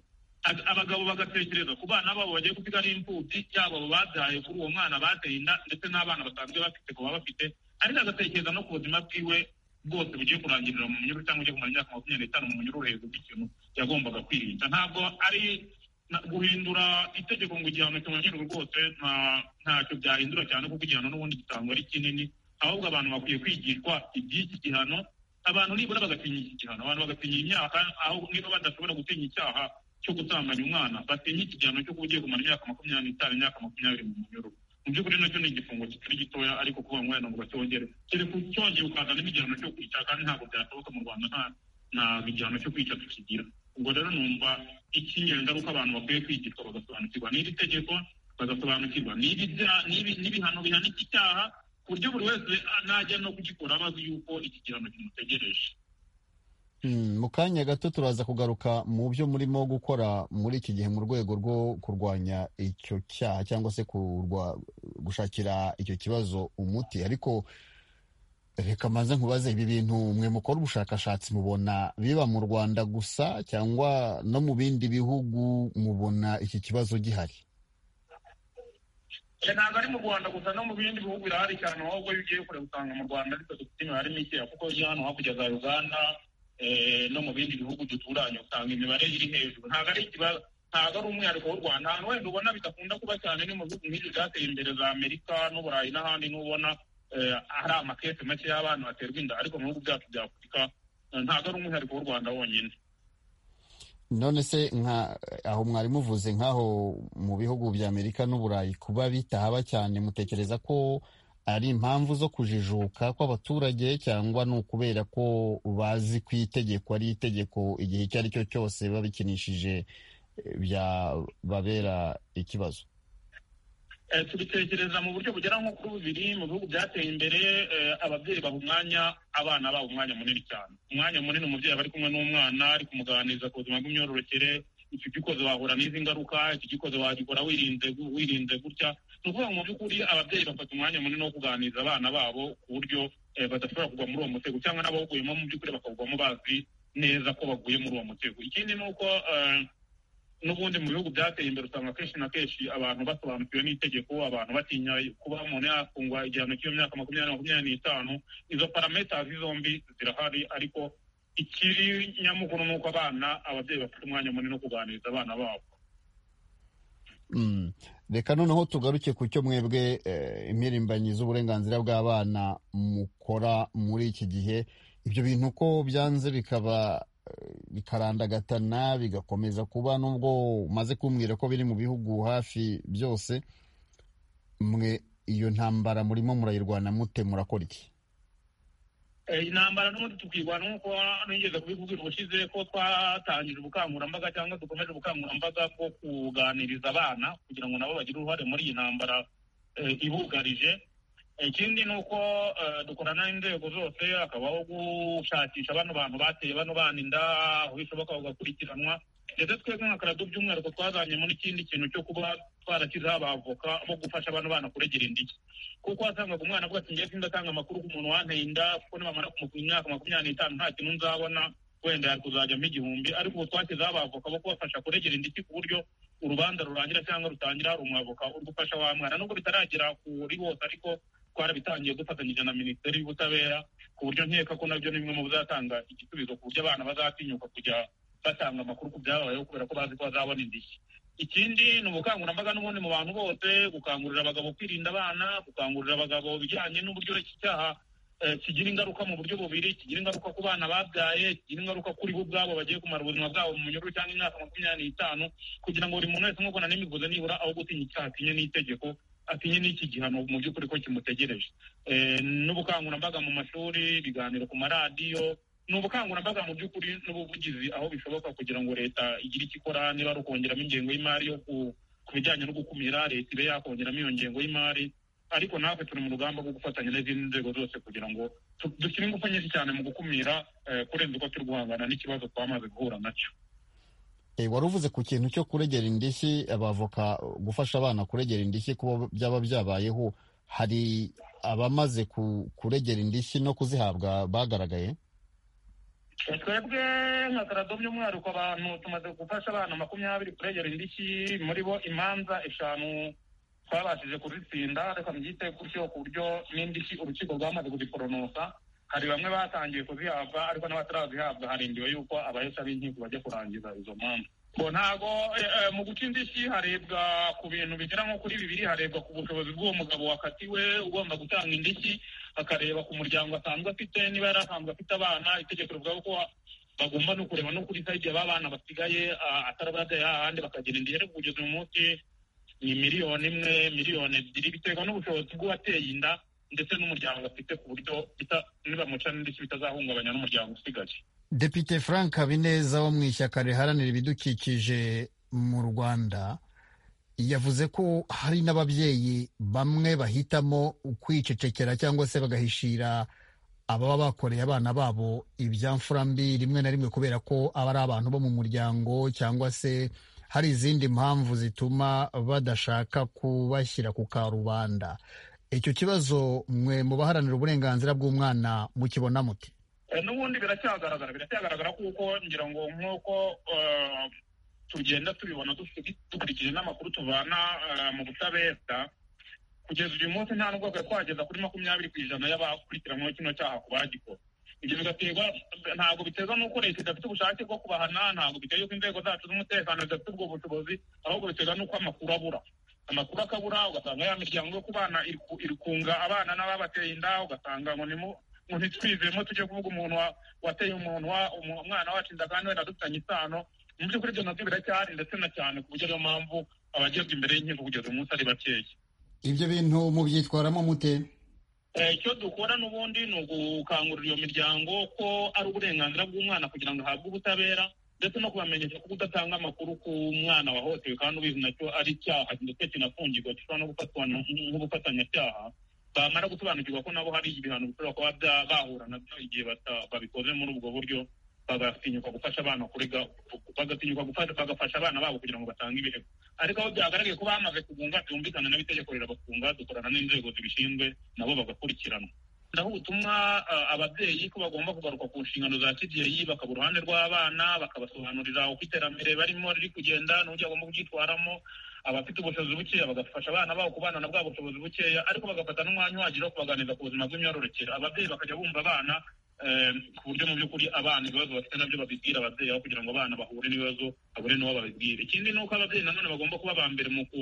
abagabo bagatekereza ku bana babo bagiye gusiga ari imfubyi yaba abo babyaye kuri uwo mwana bateye inda ndetse n'abana basanzwe bafite ku bafite ariko agatekereza no ku buzima bwiwe bwose bugiye kurangirira mu munyururu cyangwa ugiye kumara imyaka makumyabiri n'itanu mu munyururu hejuru ikintu yagombaga kwirinda ntabwo ari guhindura itegeko ngo igihano kimanurwe rwose ntacyo byahindura cyane kuko igihano n'ubundi gitangwa ari kinini ahubwo abantu bakwiye kwigishwa iby'iki gihano abantu nibura bagatinya iki gihano abantu bagatinya imyaka aho niba badashobora gutinya icyaha cyo gutambanya umwana batinya iki gihano cyo kuba ugiye kumara imyaka makumyabiri n'itanu imyaka makumyabiri mu munyururu mu by'ukuri nacyo ni igifungo kitari gitoya ariko kuba ngo ngo bacyongere kereka ucyongeye ukazanamo igihano cyo kwica kandi ntabwo byashoboka mu rwanda nta nta igihano cyo kwica tukigira ubwo rero numva icy'ingengaruka abantu bakwiye kwigishwa bagasobanukirwa n'iri tegeko bagasobanukirwa n'ibihano bihana iki cyaha ku buryo buri wese najya no kugikora abazi yuko iki gihano kimutegereje mu kanya gato turaza kugaruka mu byo murimo gukora muri iki gihe mu rwego rwo kurwanya icyo cyaha cyangwa se gushakira icyo kibazo umuti ariko reka mbanze nkubaze ibi bintu mwe mukora ubushakashatsi mubona biba mu rwanda gusa cyangwa no mu bindi bihugu mubona iki kibazo gihari ntabwo ari mu rwanda gusa no mu bindi bihugu birahari cyane ahubwo iyo ugiye kure usanga mu rwanda ariko dufite imibare mikeya kuko iyo hano hakurya za uganda no mu bindi bihugu duturanye usanga imibare iri hejuru ntabwo ari ikibazo ntabwo ari umwihariko w'u rwanda ahantu wenda ubona bidakunda kuba cyane ni mu bihugu nk'ibyo byateye imbere za amerika n'uburayi n'ahandi n'ubona hari amakesi make y'abana baterwa inda ariko mu bihugu byacu bya afurika ntabwo ari umwihariko w'u rwanda wonyine none se nka aho mwari muvuze nk'aho mu bihugu bya Amerika n'uburayi kuba bitahaba cyane mutekereza ko ari impamvu zo kujijuka kw'abaturage cyangwa ni ukubera ko bazi ko itegeko ari itegeko igihe icyo ari cyo cyose biba bikinishije byababera ikibazo tubitekereza mu buryo bugera nko kuri bubiri mu bihugu byateye imbere ababyeyi baha umwanya abana babo umwanya munini cyane umwanya munini umubyeyi aba ari kumwe n'umwana ari kumuganiriza ku buzima bw'imyororokere icyo gikoze wahura n'izi ngaruka iki gikoze wagikora wirinze wirinze gutya ni ukuvuga ngo mu by'ukuri ababyeyi bafata umwanya munini wo kuganiriza abana babo ku buryo badashobora kugwa muri uwo mutego cyangwa n'abawuguyemo mu by'ukuri bakawugwamo bazi neza ko baguye muri uwo mutego ikindi ni uko n'ubundi mu bihugu byateye imbere usanga akenshi na kenshi abantu basobanukiwe n'itegeko abantu batinya kuba umuntu yafungwa igihano cy'iyo myaka makumyabiri makumyabiri n'itanu izo parametazi zombi zirahari ariko ikiri nyamukuru ni uko abana ababyeyi bafite umwanya munini wo kuganiriza abana babo reka noneho tugaruke ku cyo mwebwe impirimbanyi z'uburenganzira bw'abana mukora muri iki gihe ibyo bintu ko byanze bikaba bikarandagatana bigakomeza kuba nubwo umaze kumbwira ko biri mu bihugu hafi byose mwe iyo ntambara murimo murayirwana mute murakora iki intambara n'ubundi tukirwana nk'uko nigeze kubikubwira ubushize ko twatangije ubukangurambaga cyangwa dukomeje ubukangurambaga bwo kuganiriza abana kugira ngo nabo bagire uruhare muri iyi ntambara ibugarije ikindi ni uko dukorana n'inzego zose hakabaho gushakisha bano bantu bateye bano bana inda aho bishoboka bagakurikiranwa ndetse twebwe nka karadu by'umwihariko twazanye muri ikindi kintu cyo kuba twarashyizeho abavoka bo gufasha abana bana kuregera indishyi kuko wasangaga umwana avuga ati ngiye ndatanga amakuru ku muntu wanteye inda kuko nibamara kumupima imyaka makumyabiri n'itanu nta kintu nzabona wenda yari kuzajyamo igihumbi ariko ubu twashyizeho abavoka bo kubafasha kuregera indishyi ku buryo urubanza rurangira cyangwa rutangira hari umwavoka uri gufasha wa mwana nubwo bitaragera kuri bose ariko twarabitangiye dufatanyije na minisiteri y'ubutabera ku buryo nkeka ko nabyo ni bimwe mu bizatanga igisubizo ku buryo abana bazatinyuka kujya batanga amakuru ku byabayeho kubera ko bazi ko bazabona indishyi ikindi ni ubukangurambaga n'ubundi mu bantu bose gukangurira abagabo kwirinda abana gukangurira abagabo bijyanye n'uburyo icyaha kigira ingaruka mu buryo bubiri kigira ingaruka ku bana babyaye kigira ingaruka kuri bo ubwabo bagiye kumara ubuzima bwabo mu munyururu cyangwa imyaka makumyabiri n'itanu kugira ngo buri muntu wese nk'uko na n'imivuze nibura aho gutinya icyaha atinye n'itegeko atinye n'iki gihano mu by'ukuri ko kimutegereje n'ubukangurambaga mu mashuri ibiganiro ku maradiyo ni ubukangurambaga mu by'ukuri n'ubuvugizi aho bishoboka kugira ngo leta igire icyo ikora niba ari ukongeramo ingengo y'imari yo ku bijyanye no gukumira leta ibe yakongeramo iyo ngengo y'imari ariko natwe turi mu rugamba rwo gufatanya n'izindi nzego zose kugira ngo dushyire ingufu nyinshi cyane mu gukumira kurenza uko turi guhangana n'ikibazo twamaze guhura nacyo wari uvuze ku kintu cyo kuregera indishyi abavoka gufasha abana kuregera indishyi kuba byaba byabayeho hari abamaze kuregera indishyi no kuzihabwa bagaragaye twebwe nka karado by'umwihariko abantu tumaze gufasha abana makumyabiri kuregera indishyi muri bo imanza eshanu twabashije kuzitsinda reka mbyite gutyo ku buryo n'indishyi urukiko rwamaze kuziporonosa hari bamwe batangiye kuzihabwa ariko n'abatarazihabwa harindiwe yuko abahesha b'inkiko bajya kurangiza izo manza ntabwo mu guca indishyi harebwa ku bintu bigera nko kuri bibiri harebwa ku bushobozi bw'uwo mugabo wakatiwe ugomba gutanga indishyi hakareba ku muryango asanzwe afite niba yari asanzwe afite abana itegeko rivuga ko bagomba no kureba no kuri sayidi y'abana basigaye atarabagaye ahandi bakagira indishyi ariko kugeza uyu munsi ni miliyoni imwe miliyoni ebyiri biterwa n'ubushobozi bw'uwateye inda ndetse n'umuryango afite ku buryo nibamuca n'indishyi bitazahungabanya n'umuryango usigaye depite frank habineza wo mu ishyaka riharanira ibidukikije mu rwanda yavuze ko hari n'ababyeyi bamwe bahitamo kwicecekera cyangwa se bagahishira ababa bakoreye abana babo ibyamfura mbi rimwe na rimwe kubera ko aba ari abantu bo mu muryango cyangwa se hari izindi mpamvu zituma badashaka kubashyira ku karubanda icyo kibazo mwe mu baharanira uburenganzira bw'umwana mukibona muti n'ubundi biracyagaragara biracyagaragara kuko ngira ngo nk'uko tugenda tubibona dukurikije n'amakuru tuvana mu butabera kugeza uyu munsi nta n'ubwoko twageza kuri makumyabiri ku ijana y'abakurikiranweho kino cyaha ku bagikora ibyo bigaterwa ntabwo biterwa n'uko leta idafite ubushake bwo kubahana ntabwo biterwa n'uko inzego zacu z'umutekano zidafite ubwo bushobozi ahubwo biterwa n'uko amakuru abura amakuru akabura ugasanga ya miryango yo ku bana irikunga abana n'ababateye inda ugasanga ngo ni ngo ntitwizemo tujye kuvuga umuntu wateye umuntu umwana wacu inda kandi wenda dufitanye isano mu by'ukuri ibyo nabyo biracyahari ndetse na cyane ku buryo ariyo mpamvu abagezwa imbere y'inkiko kugeza umunsi ari bakeya ibyo bintu mubyitwaramo mute icyo dukora n'ubundi ni ugukangurira iyo miryango ko ari uburenganzira bw'umwana kugira ngo ahabwe ubutabera ndetse no kubamenyesha ko udatanga amakuru ku mwana wahohotewe kandi ubizi nacyo ari icyaha ndetse kinafungirwa gishobora no gufatwa nk'ubufatanyacyaha bamara gusobanukirwa ko nabo hari ibihano bishobora kuba bahura nabyo igihe babikoze muri ubwo buryo bagatinyuka gufasha abana kurega bagatinyuka bagafasha abana babo kugira ngo batange ibirego ariko aho byagaragaye ko bamaze kugunga byumvikana n'itegeko rirabafunga dukorana n'inzego zibishinzwe nabo bagakurikiranwa naho ubutumwa ababyeyi ko bagomba kugaruka ku nshingano za kibyeyi bakaba uruhande rw'abana bakabasobanurira uko iterambere barimo riri kugenda n'uburyo bagomba kuryitwaramo abafite ubushobozi bukeya bagafasha abana babo kubana na bwa bushobozi bukeya ariko bagafata n'umwanya uhagije wo kubaganiriza ku buzima bw'imyororokere ababyeyi bakajya bumva abana ku buryo mu by'ukuri abana ibibazo bafite nabyo babibwira ababyeyi aho kugira ngo abana bahure n'ibibazo babure n'uwo babibwira ikindi ni uko ababyeyi nanone bagomba kuba ba mbere mu ku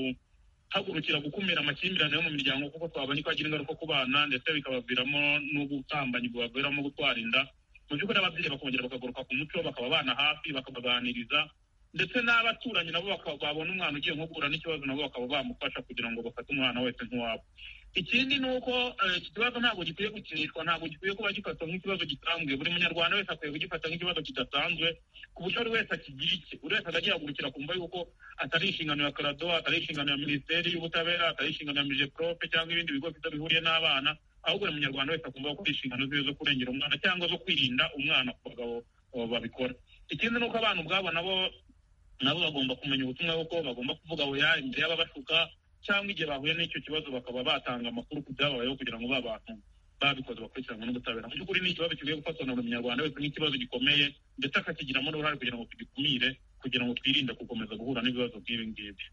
hagurukira gukumira amakimbirane yo mu miryango kuko twabona ko agira ingaruka ku bana ndetse bikabaviramo n'ubusambanyi bubaviramo gutwara inda mu by'ukuri ababyeyi bakongera bakagaruka ku muco bakaba abana hafi bakabaganiriza ndetse n'abaturanyi nabo babona umwana ugiye nko guhura n'ikibazo nabo bakaba bamufasha kugira ngo bafate umwana wese nk'uwabo ikindi ni uko iki kibazo ntabwo gikwiye gukinishwa ntabwo gikwiye kuba gifatwa nk'ikibazo gisanzwe buri munyarwanda wese akwiye kugifata nk'ikibazo kidasanzwe ku buryo buri wese akigira icye buri wese akajya yahagurukira kumva yuko atari inshingano ya karado atari inshingano ya minisiteri y'ubutabera atari inshingano ya mijeprope cyangwa ibindi bigo byiza bihuriye n'abana ahubwo buri munyarwanda wese akumva ko inshingano ziwe zo kurengera umwana cyangwa zo kwirinda umwana ku bagabo babikora ikindi ni uko abana ubwabo nabo nabo bagomba kumenya ubutumwa bw'uko bagomba kuvuga oya imbere y'ababashuka cyangwa igihe bahuye n'icyo kibazo bakaba batanga amakuru ku byababayeho kugira ngo ba bantu babikoze bakurikiranwe n'ubutabera mu by'ukuri ni ikibazo gikwiye gufatwa na buri munyarwanda wese nk'ikibazo gikomeye ndetse akakigiramo n'uruhare kugira ngo tugikumire kugira ngo twirinde gukomeza guhura n'ibibazo nk'ibi ngibi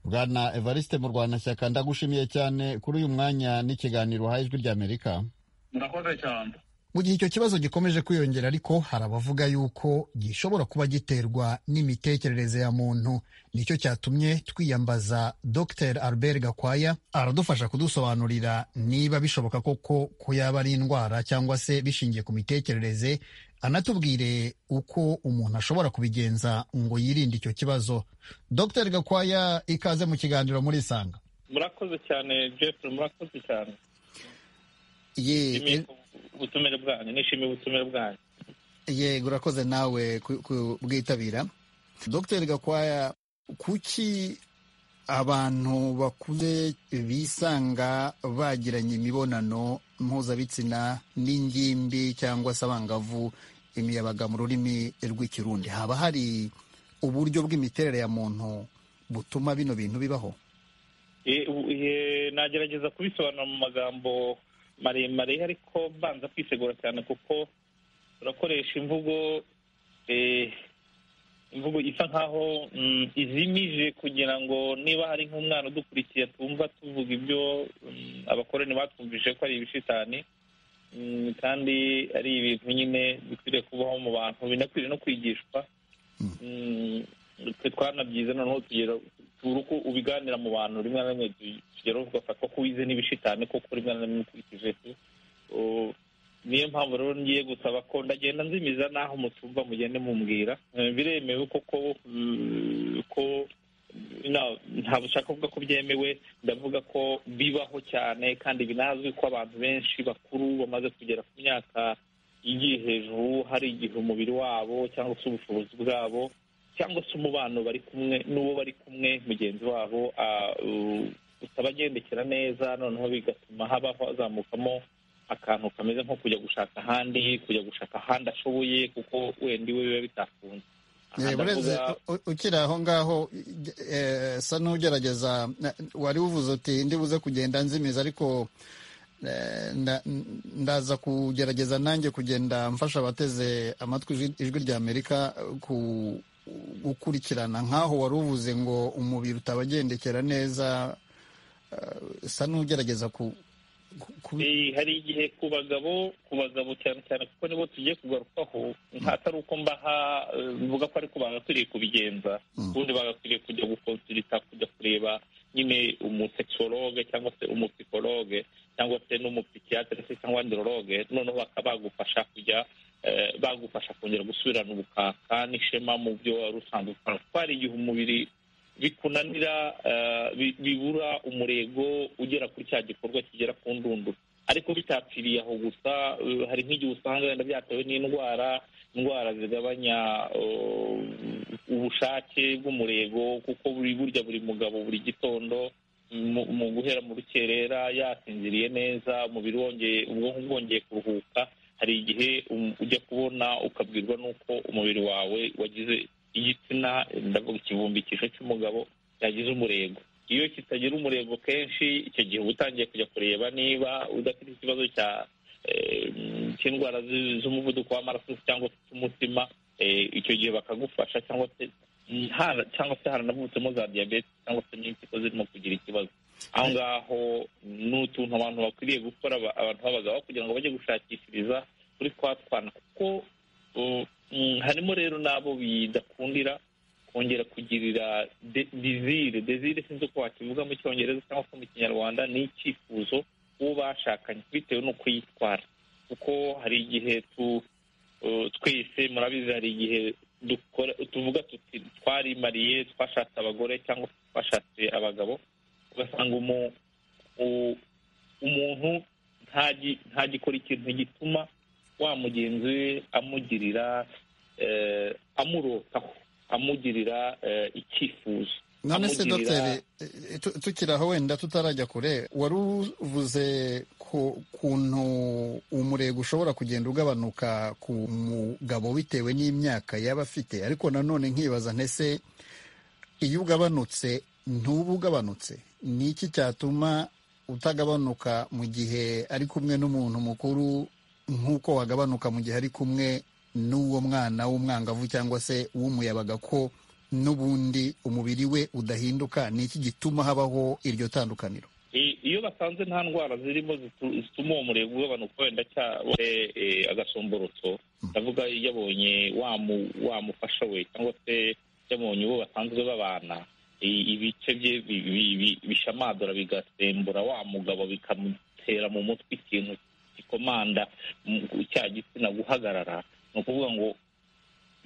bwana evariste murwanashyaka ndagushimiye cyane kuri uyu mwanya n'ikiganiro uhaye ijwi ry'amerika murakoze cyane mu gihe icyo kibazo gikomeje kwiyongera ariko hari abavuga yuko gishobora kuba giterwa n'imitekerereze ya muntu nicyo cyatumye twiyambaza dr albert gakwaya aradufasha kudusobanurira niba bishoboka koko ko yaba ari indwara cyangwa se bishingiye ku mitekerereze anatubwire uko umuntu ashobora kubigenza ngo yirinde icyo kibazo dr gakwaya ikaze mu kiganiro muri isanga murakoze cyane jeffrey murakoze cyane ubutumire bwanyu nishimiye ubutumire bwanyu yego urakoze nawe kubwitabira dr gakwaya kuki abantu bakuze bisanga bagiranye imibonano mpuzabitsina n'ingimbi cyangwa se abangavu imiyabaga mu rurimi rw'ikirundi haba hari uburyo bw'imiterere ya muntu butuma bino bintu bibaho nagerageza kubisobanura mu magambo maremare ariko mbanza kwisegura cyane kuko urakoresha imvugo imvugo isa nkaho izimije kugira ngo niba hari nk'umwana udukurikiye twumva tuvuga ibyo abakoroni batwumvise ko ari ibishitani kandi ari ibintu nyine bikwiriye kubaho mu bantu binakwiriye no kwigishwa twe twanabyize noneho tugera turi uko ubiganira mu bantu rimwe na rimwe tugeraho tugafatwa ko wize n'ibishitane kuko rimwe na rimwe ukurikije niyo mpamvu rero ngiye gusaba ko ndagenda nzimiza n'aho mutumva mugende mumbwira biremewe koko ko ntabwo ushaka kuvuga ko byemewe ndavuga ko bibaho cyane kandi binazwi ko abantu benshi bakuru bamaze kugera ku myaka igiye hejuru hari igihe umubiri wabo cyangwa se ubushobozi bwabo cyangwa se umubano bari kumwe n'uwo bari kumwe mugenzi wabo utabagendekera neza noneho bigatuma habaho hazamukamo akantu kameze nko kujya gushaka ahandi kujya gushaka ahandi ashoboye kuko wenda iwe biba bitakunze ukiri aho ngaho sa n'ugerageza wari uvuze uti ndibuze kugenda nzimiza ariko ndaza kugerageza nanjye kugenda mfasha abateze amatwi ijwi ry'amerika ku gukurikirana nk'aho wari uvuze ngo umubiri utabagendekera neza usa n'ugerageza ku hari igihe ku bagabo ku bagabo cyane cyane kuko nibo tugiye kugarukaho atari uko mbaha mvuga ko ariko bagakwiriye kubigenza ubundi bagakwiriye kujya gukonsulita kujya kureba nyine umusekisologe cyangwa se umupsikologe cyangwa se n'umupsikiyatire se cyangwa ndirologe noneho bakaba bagufasha kujya bagufasha kongera gusubirana ubukaka n'ishema mu byo wari usanzwe ukora kuko hari igihe umubiri bikunanira bibura umurego ugera kuri cya gikorwa kigera ku ndunduro ariko bitapfiriye aho gusa hari nk'igihe usanga wenda byatewe n'indwara indwara zigabanya ubushake bw'umurego kuko buri burya buri mugabo buri gitondo mu guhera mu rukerera yasinziriye neza umubiri wongeye ubwonko bwongeye kuruhuka hari igihe ujya kubona ukabwirwa n'uko umubiri wawe wagize igitsina ndavuga ikibumbikisho cy'umugabo yagize umurego iyo kitagira umurego kenshi icyo gihe uba utangiye kujya kureba niba udafite ikibazo cya cy'indwara z'umuvuduko w'amaraso cyangwa z'umutima icyo gihe bakagufasha cyangwa se cyangwa se haranavutsemo za diyabete cyangwa se n'impyiko zirimo kugira ikibazo aho ngaho ni utuntu abantu bakwiriye gukora abantu b'abagabo kugira ngo bajye gushakishiriza kuri twa twana kuko harimo rero n'abo bidakundira kongera kugirira dizire dizire sinzi uko wakivuga mu cyongereza cyangwa se mu kinyarwanda ni icyifuzo uwo bashakanye bitewe n'uko yitwara kuko hari igihe twese murabizi hari igihe tuvuga tuti twarimariye twashatse abagore cyangwa twashatse abagabo ugasanga umuntu ntagikora ikintu gituma wa mugenzi we amugirira amurotaho amugirira icyifuzo none se dogiteri tukiri aho wenda tutarajya kure wari uvuze kuntu umurego ushobora kugenda ugabanuka ku mugabo bitewe n'imyaka yaba afite ariko nanone nkibaza ntese iyo ugabanutse ntuba ugabanutse ni iki cyatuma utagabanuka mu gihe ari kumwe n'umuntu mukuru nk'uko wagabanuka mu gihe ari kumwe n'uwo mwana w'umwangavu cyangwa se w'umuyabaga ko n'ubundi umubiri we udahinduka ni iki gituma habaho iryo tandukaniro iyo basanze nta ndwara zirimo zituma uwo murego ugabanuka wenda cyangwa agasomborotso ndavuga yabonye wamufasha we cyangwa se yabonye uwo basanzwe babana ibice bye bishamadura bigasembura wa mugabo bikamutera mu mutwe ikintu gikomanda cya gitsina guhagarara ni ukuvuga ngo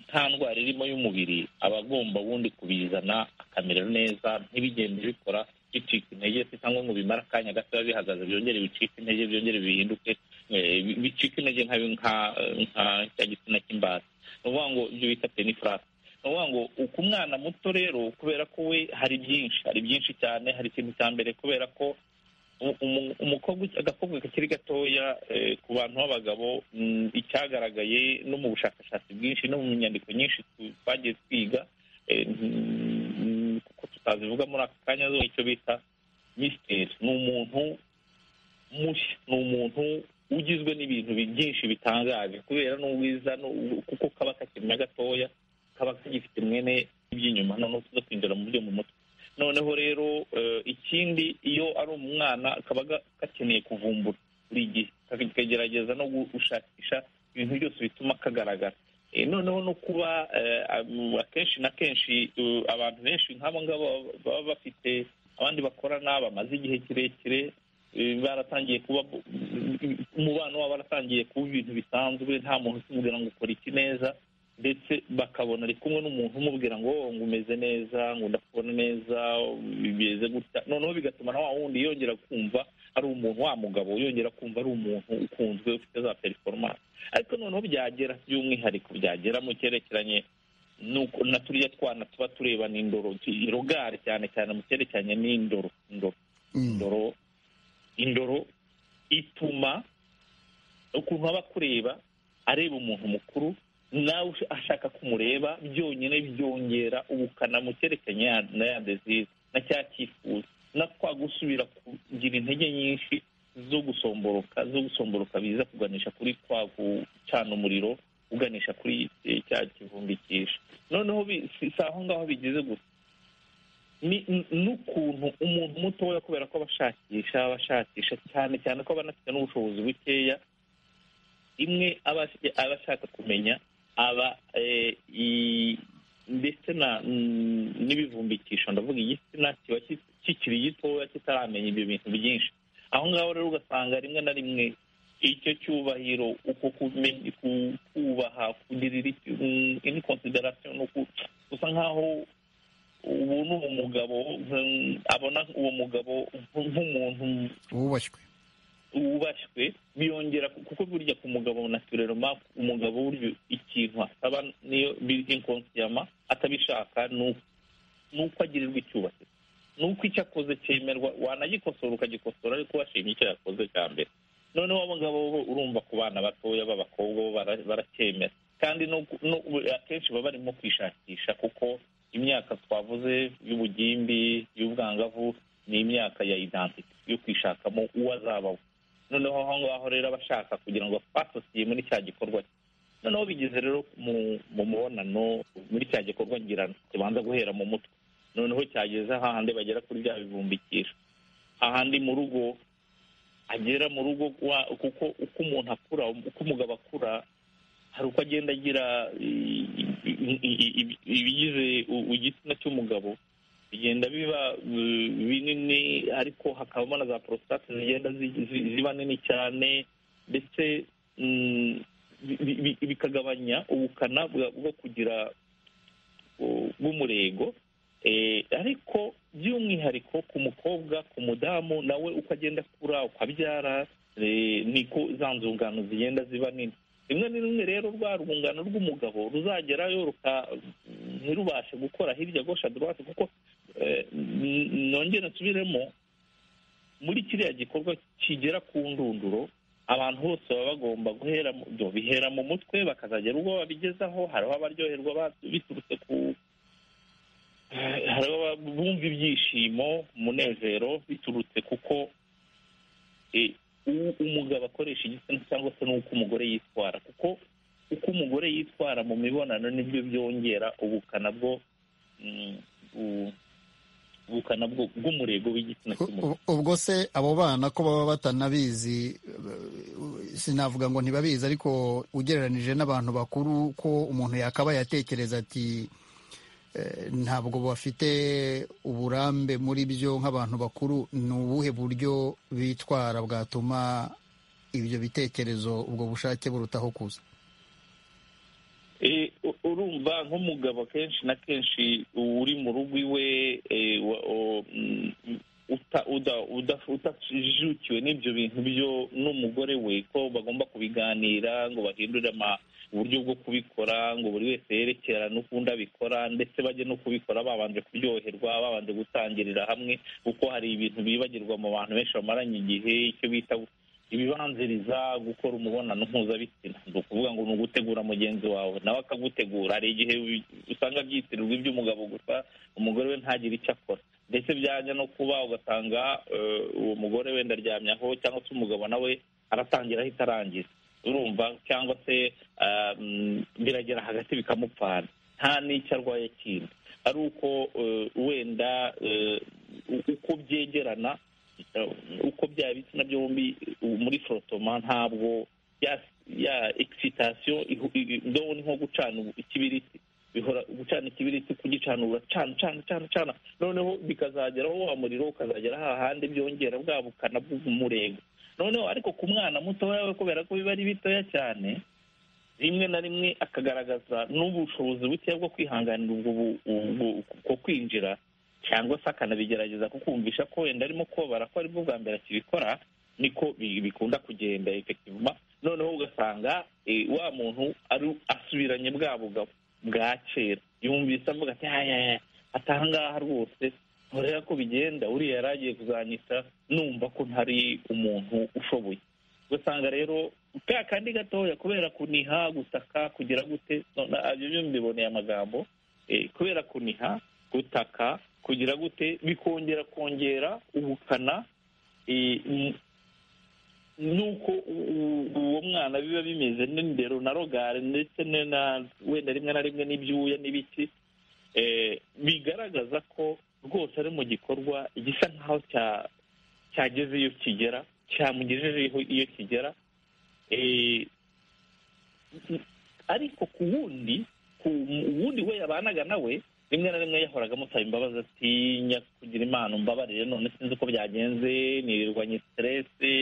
nta ndwara irimo y'umubiri aba agomba ubundi kubizana akamera neza ntibigende bikora bicika intege se cyangwa ngo bimare akanya gato biba bihagaze byongere bicike intege byongere bihinduke bicika intege nka cya gitsina cy'imbata ni ukuvuga ngo ibyo bita penifurasi ni ukuvuga ngo ku mwana muto rero kubera ko we hari byinshi hari byinshi cyane hari ikintu cya mbere kubera ko umukobwa agakobwa kakiri gatoya ku bantu b'abagabo icyagaragaye no mu bushakashatsi bwinshi no mu nyandiko nyinshi twagiye twiga kuko tutazivuga muri aka kanya zo icyo bita misiteri ni umuntu mushya ni umuntu ugizwe n'ibintu byinshi bitangaje kubera n'ubwiza kuko kaba kakimenya gatoya kaba kagifite mwene iby'inyuma noneho tuza kwinjira mu byo mu mutwe noneho rero ikindi iyo ari umwana kaba gakeneye kuvumbura buri gihe kagerageza no gushakisha ibintu byose bituma kagaragara noneho no kuba akenshi na kenshi abantu benshi nk'abo ngabo baba bafite abandi bakorana bamaze igihe kirekire baratangiye kuba umubano wabo waratangiye kuba ibintu bisanzwe nta muntu ukimubwira ngo ukora iki neza ndetse bakabona ari kumwe n'umuntu umubwira ngo ngo umeze neza ngo ndakubona neza bimeze gutya noneho bigatuma na wa wundi yongera kumva ari umuntu wa mugabo yongera kumva ari umuntu ukunzwe ufite za perforomance ariko noneho byagera by'umwihariko byagera mu cyerekeranye nuko na turiya twana tuba tureba n'indoro irogari cyane cyane mu cyerekeranye n'indoro indoro indoro indoro ituma ukuntu aba kureba areba umuntu mukuru nawe ashaka kumureba byonyine byongera ubukana mu cyerekeranye na ya dezize na cya cyifuzo na kwa gusubira kugira intege nyinshi zo gusomboroka zo gusomboroka biza kuganisha kuri kwa gucana umuriro uganisha kuri cya kivumbikisha noneho si aho ngaho bigeze gusa n'ukuntu umuntu mutoya kubera ko abashakisha abashakisha cyane cyane ko banafite n'ubushobozi bukeya imwe aba ashaka kumenya aba ndetse n'ibivumbikisho ndavuga igitsina kiba kikiri gitoya kitaramenya ibyo bintu byinshi aho ngaho rero ugasanga rimwe na rimwe icyo cyubahiro uko kubaha kugirira indi konsiderasiyo ni gusa nk'aho ubu ni umugabo abona uwo mugabo nk'umuntu wubashywe wubashywe biyongera kuko burya ku mugabo natureroma umugabo burya ikintu asaba niyo inkonsiyama atabishaka ni uko agirirwa icyubahiro ni uko icyo akoze cyemerwa wanagikosora ukagikosora ariko washimye icyo yakoze cya mbere noneho abagabo bo urumva ku bana batoya b'abakobwa bo baracyemera kandi akenshi baba barimo kwishakisha kuko imyaka twavuze y'ubugimbi y'ubwangavu ni imyaka ya idantite yo kwishakamo uwo azabaho noneho aho ngaho rero abashaka kugira ngo basosiye muri cya gikorwa noneho bigeze rero mu mubonano muri cya gikorwa ngirana kibanza guhera mu mutwe noneho cyageze hahandi bagera kuri bya bivumbikisho ahandi mu rugo agera mu rugo kuko uko umuntu akura uko umugabo akura hari uko agenda agira ibigize igitsina cy'umugabo bigenda biba binini ariko hakabamo na za porositate zigenda ziba nini cyane ndetse bikagabanya ubukana bwo kugira bw'umurego ariko by'umwihariko ku mukobwa ku mudamu nawe uko agenda akura ukabyara niko za nzungano zigenda ziba nini rimwe na rimwe rero rwa rwungano rw'umugabo ruzagerayo ntirubashe gukora hirya gosha dorate kuko nongera nsubiremo muri kiriya gikorwa kigera ku ndunduro abantu bose baba bagomba guhera bihera mu mutwe bakazagera ubwo babigezaho hariho abaryoherwa biturutse ku hariho bumva ibyishimo umunezero biturutse kuko umugabo akoresha igitsina cyangwa se n'uko umugore yitwara kuko uko umugore yitwara mu mibonano nibyo byongera ubukana bwo ubukana bw'umurego w'igitsina cy'umugore ubwo se abo bana ko baba batanabizi sinavuga ngo ntibabizi ariko ugereranije n'abantu bakuru ko umuntu yakabaye atekereza ati ntabwo bafite uburambe muri byo nk'abantu bakuru ni ubuhe buryo bitwara bwatuma ibyo bitekerezo ubwo bushake burutaho kuza urumva nk'umugabo kenshi na kenshi uri mu rugo iwe utajijukiwe n'ibyo bintu byo n'umugore we ko bagomba kubiganira ngo bahindure uburyo bwo kubikora ngo buri wese yerekerane ukundi abikora ndetse bajye no kubikora babanje kuryoherwa babanje gutangirira hamwe kuko hari ibintu bibagirwa mu bantu benshi bamaranye igihe icyo bita ibibanziriza gukora umubonano mpuzabitsina ni ukuvuga ngo ni ugutegura mugenzi wawe nawe akagutegura hari igihe usanga byitirirwa iby'umugabo gusa umugore we ntagire icyo akora ndetse byajya no kuba ugasanga uwo mugore wenda aryamyeho cyangwa se umugabo nawe aratangira ahita arangiza urumva cyangwa se biragera hagati bikamupfana nta n'icyo arwaye kindi ari uko wenda uko byegerana uko bya bitsina byombi muri forotoma ntabwo ya egisitasiyo ndabona nko gucana ikibiriti bihora gucana ikibiriti kugicana uracana cana cana cana noneho bikazageraho wa muriro ukazagera hahandi byongera bwa bukana bw'umurego noneho ariko ku mwana mutoya we kubera ko biba ari bitoya cyane rimwe na rimwe akagaragaza n'ubushobozi buke bwo kwihanganira ubwo kwinjira cyangwa se akanabigerageza kukumvisha ko wenda arimo kubabara ko aribwo bwa mbere akibikora niko bikunda kugenda efektivuma noneho ugasanga wa muntu asubiranye bwa bugabo bwa kera yumvise avuga ati atangaha rwose ntureba ko bigenda uriya yari agiye kuzanyita numva ko ntari umuntu ushoboye ugasanga rero ka kandi gatoya kubera kuniha gutaka kugira gute ibyo mbiboneye amagambo kubera kuniha gutaka kugira gute bikongera kongera ubukana nuko uwo mwana biba bimeze n'indero na rogare ndetse wenda rimwe na rimwe n'ibyuya n'ibiki bigaragaza ko rwose ari mu gikorwa gisa nk'aho cyageze iyo kigera cyamugejejeho iyo kigera ariko ku wundi ku wundi we yabanaga nawe rimwe na rimwe yahoraga amusaba imbabazi atinya kugira imana umbabarire none sinzi uko byagenze ntirirwanye siteresi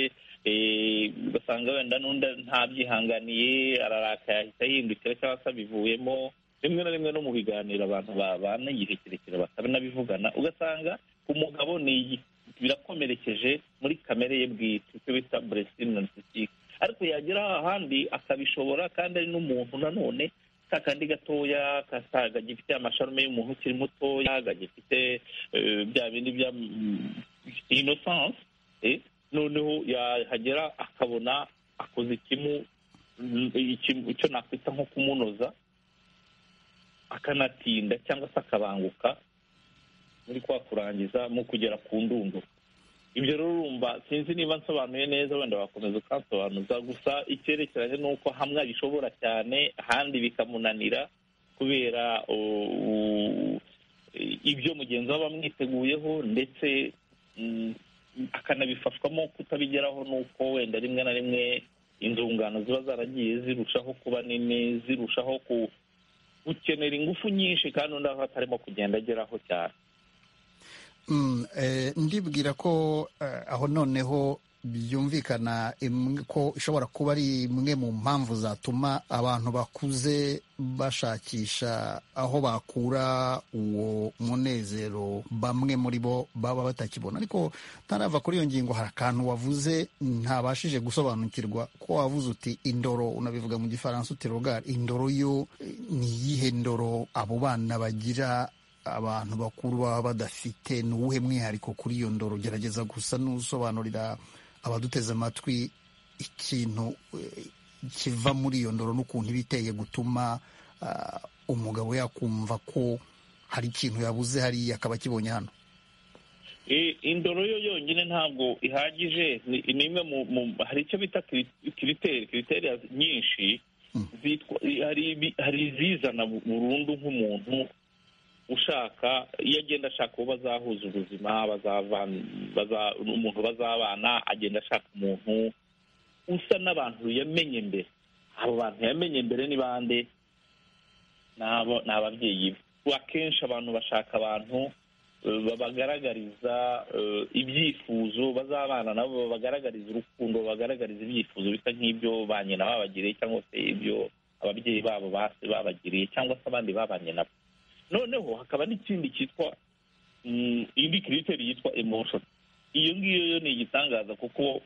ugasanga wenda n'undi ntabyihanganiye ararakaye ahita yihindukira cyangwa se abivuyemo rimwe na rimwe no mu biganiro abantu babana igihe kirekire batanabivugana ugasanga umugabo ni birakomerekeje muri kamere ye bwite icyo bita buresitini nanisitike ariko yagera ahandi akabishobora kandi ari n'umuntu nanone kakandi gatoya gifite amasharume y'umuntu ukiri mutoya gifite bya bindi bya inosanse noneho yahagera akabona akoze ikimu icyo nakwita nko kumunoza akanatinda cyangwa se akabanguka muri kwa kurangiza mu kugera ku ndundo ibyo rero urumva sinzi niba nsobanuye neza wenda bakomeza ukansobanuza gusa icyerekeranye ni uko hamwe agishobora cyane ahandi bikamunanira kubera ibyo mugenzi we aba amwiteguyeho ndetse akanabifashwamo kutabigeraho ni uko wenda rimwe na rimwe inzungano ziba zaragiye zirushaho kuba nini zirushaho gukenera ingufu nyinshi kandi undi aho atarimo kugenda ageraho cyane ndibwira ko aho noneho byumvikana ko ishobora kuba ari imwe mu mpamvu zatuma abantu bakuze bashakisha aho bakura uwo munezero bamwe muri bo baba batakibona ariko ntarava kuri iyo ngingo hari akantu wavuze ntabashije gusobanukirwa ko wavuze uti indoro unabivuga mu gifaransa uti rogari indoro yo ni iyihe ndoro abo bana bagira abantu bakuru baba badafite ni uwuhe mwihariko kuri iyo ndoro gerageza gusa n'usobanurira abaduteze amatwi ikintu kiva muri iyo ndoro n'ukuntu iba iteye gutuma umugabo yakumva ko hari ikintu yabuze hariya akaba akibonye hano indoro yo yonyine ntabwo ihagije ni imwe mu hari icyo bita kiriteri kiriteri nyinshi hari izizana burundu nk'umuntu ushaka iyo agenda ashaka uwo bazahuza ubuzima umuntu bazabana agenda ashaka umuntu usa n'abantu yamenye mbere abo bantu yamenye mbere ni bande ni ababyeyi be akenshi abantu bashaka abantu babagaragariza ibyifuzo bazabana nabo babagaragariza urukundo babagaragariza ibyifuzo bisa nk'ibyo ba nyina babagiriye cyangwa se ibyo ababyeyi babo basi babagiriye cyangwa se abandi babanye nabo noneho hakaba n'ikindi cyitwa indi kiriteri yitwa emotion iyo ngiyo yo ni igitangaza kuko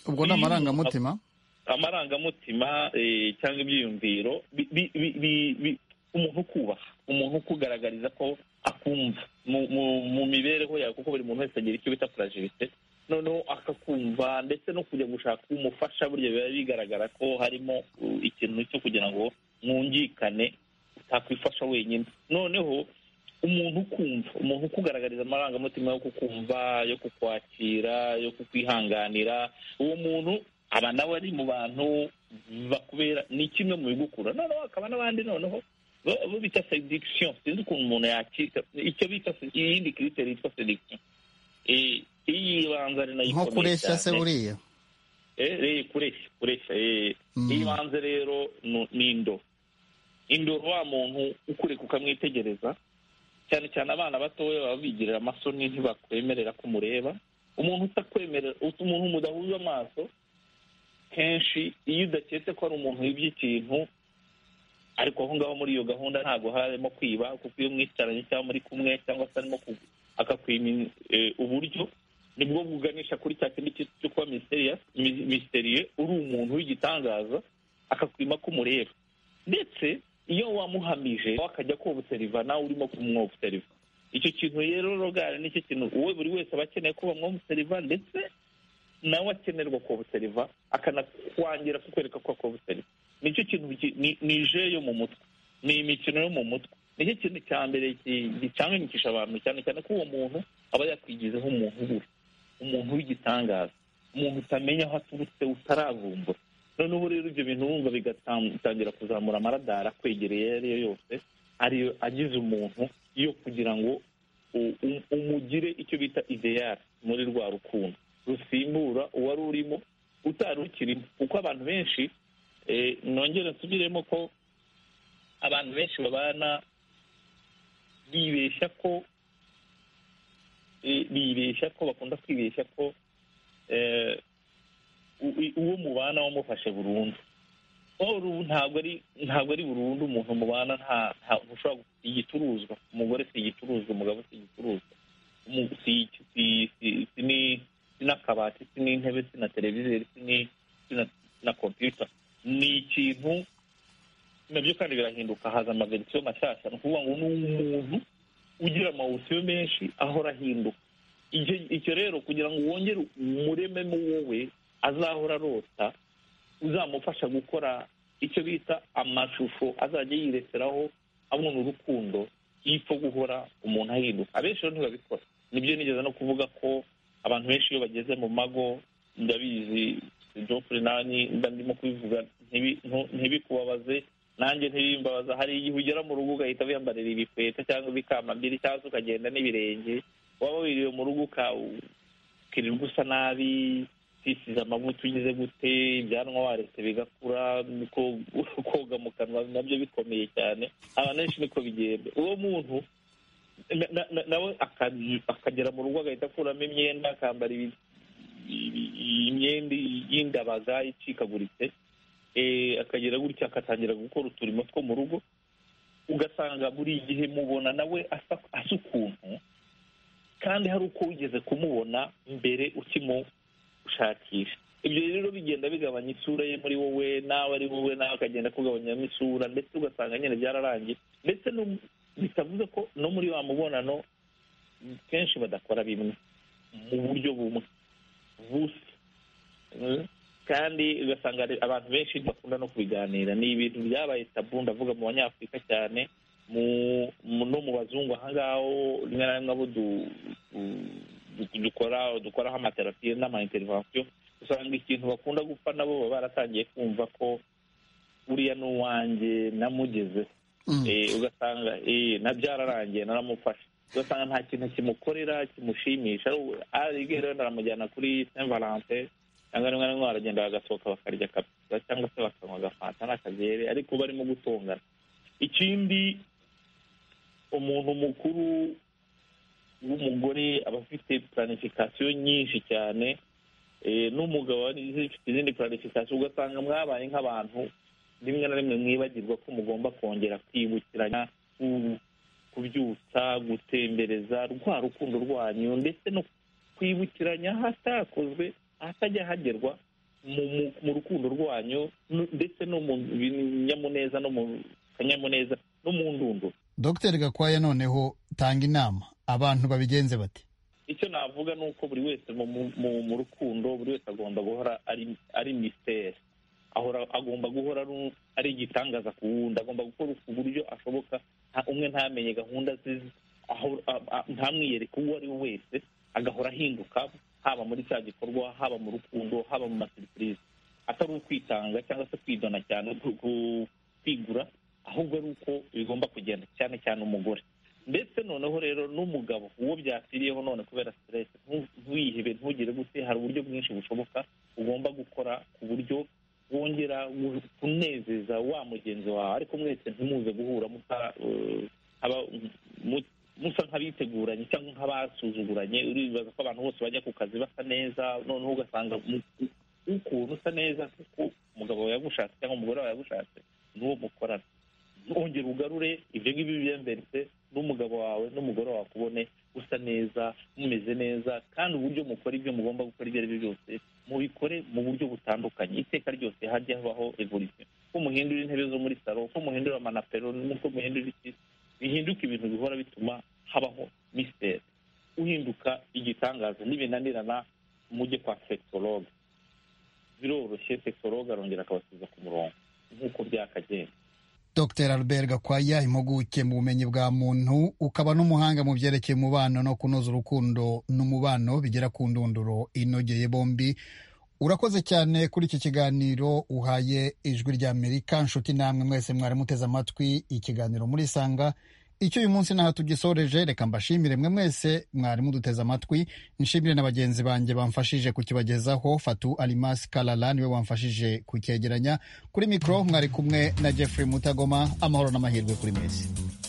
ubwo ni amarangamutima amarangamutima cyangwa ibyiyumviro umuntu ukubaha umuntu ukugaragariza ko akumva mu mibereho yawe kuko buri muntu wese agira icyo bita furagilite noneho akakumva ndetse no kujya gushaka umufasha burya biba bigaragara ko harimo ikintu cyo kugira ngo mwungikane utakwifasha wenyine noneho umuntu ukumva umuntu ukugaragariza amarangamutima yo kukumva yo kukwakira yo kukwihanganira uwo muntu aba nawe ari mu bantu bakubera ni kimwe mu bigukura noneho hakaba n'abandi noneho bo bita sedikisiyo sinzi ukuntu umuntu yakita icyo bita iyindi kiriteri yitwa sedikisiyo iyi ibanza ari nayo nko kureshya se buriya kureshya kureshya ibanze rero ni indobo indoro wa muntu ukureka ukamwitegereza cyane cyane abana batoya baba bigirira amasoni ntibakwemerera ko umureba umuntu utakwemerera umuntu mudahuza amaso kenshi iyo udaketse ko ari umuntu wibye ikintu ariko aho ngaho muri iyo gahunda ntabwo harimo kwiba kuko iyo mwicaranye cyangwa muri kumwe cyangwa se arimo akakwima uburyo nibwo buganisha kuri cya kindi cyo kuba misteriye uri umuntu w'igitangaza akakwima ko umureba ndetse iyo wamuhamije akajya kobuseriva nawe urimo kumwobuseriva icyo kintu rero rogare nicyo kintu uwe buri wese aba akeneye ko bamwobuseriva ndetse nawe akenerwa kobuseriva akanakwangira kukwereka ko akobuseriva nicyo kintu ni je yo mu mutwe ni imikino yo mu mutwe nicyo kintu cya mbere gicanganisha abantu cyane cyane ko uwo muntu aba yakwigizeho umuntu ubura umuntu w'igitangaza umuntu utamenya aho aturutse utaravumbura noneho rero ibyo bintu wumva bigatangira kuzamura amaradara akwegereye ayo ari yo yose ariyo agize umuntu yo kugira ngo umugire icyo bita ideyari muri rwa rukundo rusimbura uwari urimo utari ukirimo kuko abantu benshi nongere nsubiremo ko abantu benshi babana bibeshya ko bibeshya ko bakunda kwibeshya ko uwo mubana wamufashe burundu ntabwo ari ntabwo ari burundu umuntu mubana nta ushobora igicuruzwa umugore si igicuruzwa umugabo si igicuruzwa si n'akabati si n'intebe si na televiziyo si na kompiyuta ni ikintu nabyo kandi birahinduka haza amaverisiyo mashyashya ni ukuvuga ngo ni umuntu ugira amawusiyo menshi ahora ahinduka icyo rero kugira ngo wongere umurememo wowe azahora arota uzamufasha gukora icyo bita amashusho azajya yireseraho abona urukundo y'ipfa guhora umuntu ahinduka abenshi rero ntibabikora nibyo nigeze no kuvuga ko abantu benshi iyo bageze mu mago ndabizi jofure nani mba ndimo kubivuga ntibikubabaze nanjye ntibimbabaza hari igihe ugera mu rugo ugahita wiyambarira ibikweta cyangwa ibikamambiri cyangwa ukagenda n'ibirenge waba wiriwe mu rugo ukirirwa usa nabi twisize amavuta ugize gute ibyanwa waretse bigakura koga mu kanwa nabyo bikomeye cyane abantu benshi niko bigenda uwo muntu nawe akagera mu rugo agahita akuramo imyenda akambara imyenda y'indabaga icikaguritse akagera gutya agatangira gukora uturimo two mu rugo ugasanga buri gihe mubona nawe asa ukuntu kandi hari uko wigeze kumubona mbere ukimushakisha ibyo rero bigenda bigabanya isura ye muri wowe nawe ari wowe nawe akagenda akugabanyamo isura ndetse ugasanga nyine byararangiye ndetse bitavuze ko no muri wa mubonano kenshi badakora bimwe mu buryo bumwe busa kandi ugasanga abantu benshi ntibakunda no kubiganira ni ibintu byabaye tabu ndavuga mu banyafurika cyane no mu bazungu ahangaho rimwe na rimwe abo dukoraho amaterapiyo n'amayinterivasiyo usanga ikintu bakunda gupfa nabo baba baratangiye kumva ko uriya ni uwanjye namugezeho ugasanga na byararangiye naramufashe ugasanga nta kintu kimukorera kimushimisha aribwira wenda aramujyana kuri saint valentin cyangwa rimwe na rimwe baragenda bagasohoka bakarya kapita cyangwa se bakanywa agafanta n'akagere ariko barimo gutongana ikindi umuntu mukuru w'umugore aba afite planifikasiyo nyinshi cyane n'umugabo zifite izindi planifikasiyo ugasanga mwabaye nk'abantu rimwe na rimwe mwibagirwa ko mugomba kongera kwibukiranya kubyutsa gutembereza rwa rukundo rwanyu ndetse no kwibukiranya ahatakozwe ahatajya hagerwa mu rukundo rwanyu ndetse no mu binyamuneza no mu kanyamuneza no mu ndunduro dogiteri gakwaya noneho tanga inama abantu babigenze bati icyo navuga ni uko buri wese mu rukundo buri wese agomba guhora ari misiteri agomba guhora ari igitangaza ku wundi agomba gukora ku buryo ashoboka umwe ntamenye gahunda ze ntamwiyereke uwo ari we wese agahora ahinduka haba muri cya gikorwa haba mu rukundo haba mu maserivisi atari ukwitanga cyangwa se kwidona cyane kwigura ahubwo ari uko bigomba kugenda cyane cyane umugore ndetse noneho rero n'umugabo uwo byakwiriyeho none kubera siteresi ntuyihebe ntugire gute hari uburyo bwinshi bushoboka ugomba gukora ku buryo wongera kunezeza wa mugenzi wawe ariko mwese ntimuze guhura musa nk'abiteguranye cyangwa nk'abasuzuguranye uribaza ko abantu bose bajya ku kazi basa neza noneho ugasanga ukuntu usa neza kuko umugabo wawe yagushatse cyangwa umugore wawe yagushatse n'uwo mukorana ntongere ugarure ibyo ngibyo byemberetse n'umugabo wawe n'umugore wawe akubone usa neza mumeze neza kandi uburyo mukora ibyo mugomba gukora ibyo ari byo byose mubikore mu buryo butandukanye iteka ryose hajya habaho evolisiyo ko muhindura intebe zo muri salo ko muhindura amanapero n'uko muhindura iki bihinduka ibintu bihora bituma habaho misiteri uhinduka igitangaza n'ibinanirana mujye kwa sekitoroge biroroshye sekitoroge arongera akabasubiza ku murongo nk'uko byakagenda dr albert gakwaya impuguke mu bumenyi bwa muntu ukaba n'umuhanga mu byerekeye umubano no kunoza urukundo n'umubano bigera ku ndunduro inogeye bombi urakoze cyane kuri iki kiganiro uhaye ijwi ry'amerika nshuti namwe mwese mwari muteze amatwi ikiganiro muri sanga icyo uyu munsi naha tugisoreje reka mbashimire mwe mwese mwari muduteze amatwi nshimire na bagenzi banjye bamfashije kukibagezaho fatu alimasi karara niwe wamfashije kucyegeranya kuri mikoro mwari kumwe na jeffrey mutagoma amahoro n'amahirwe kuri mwese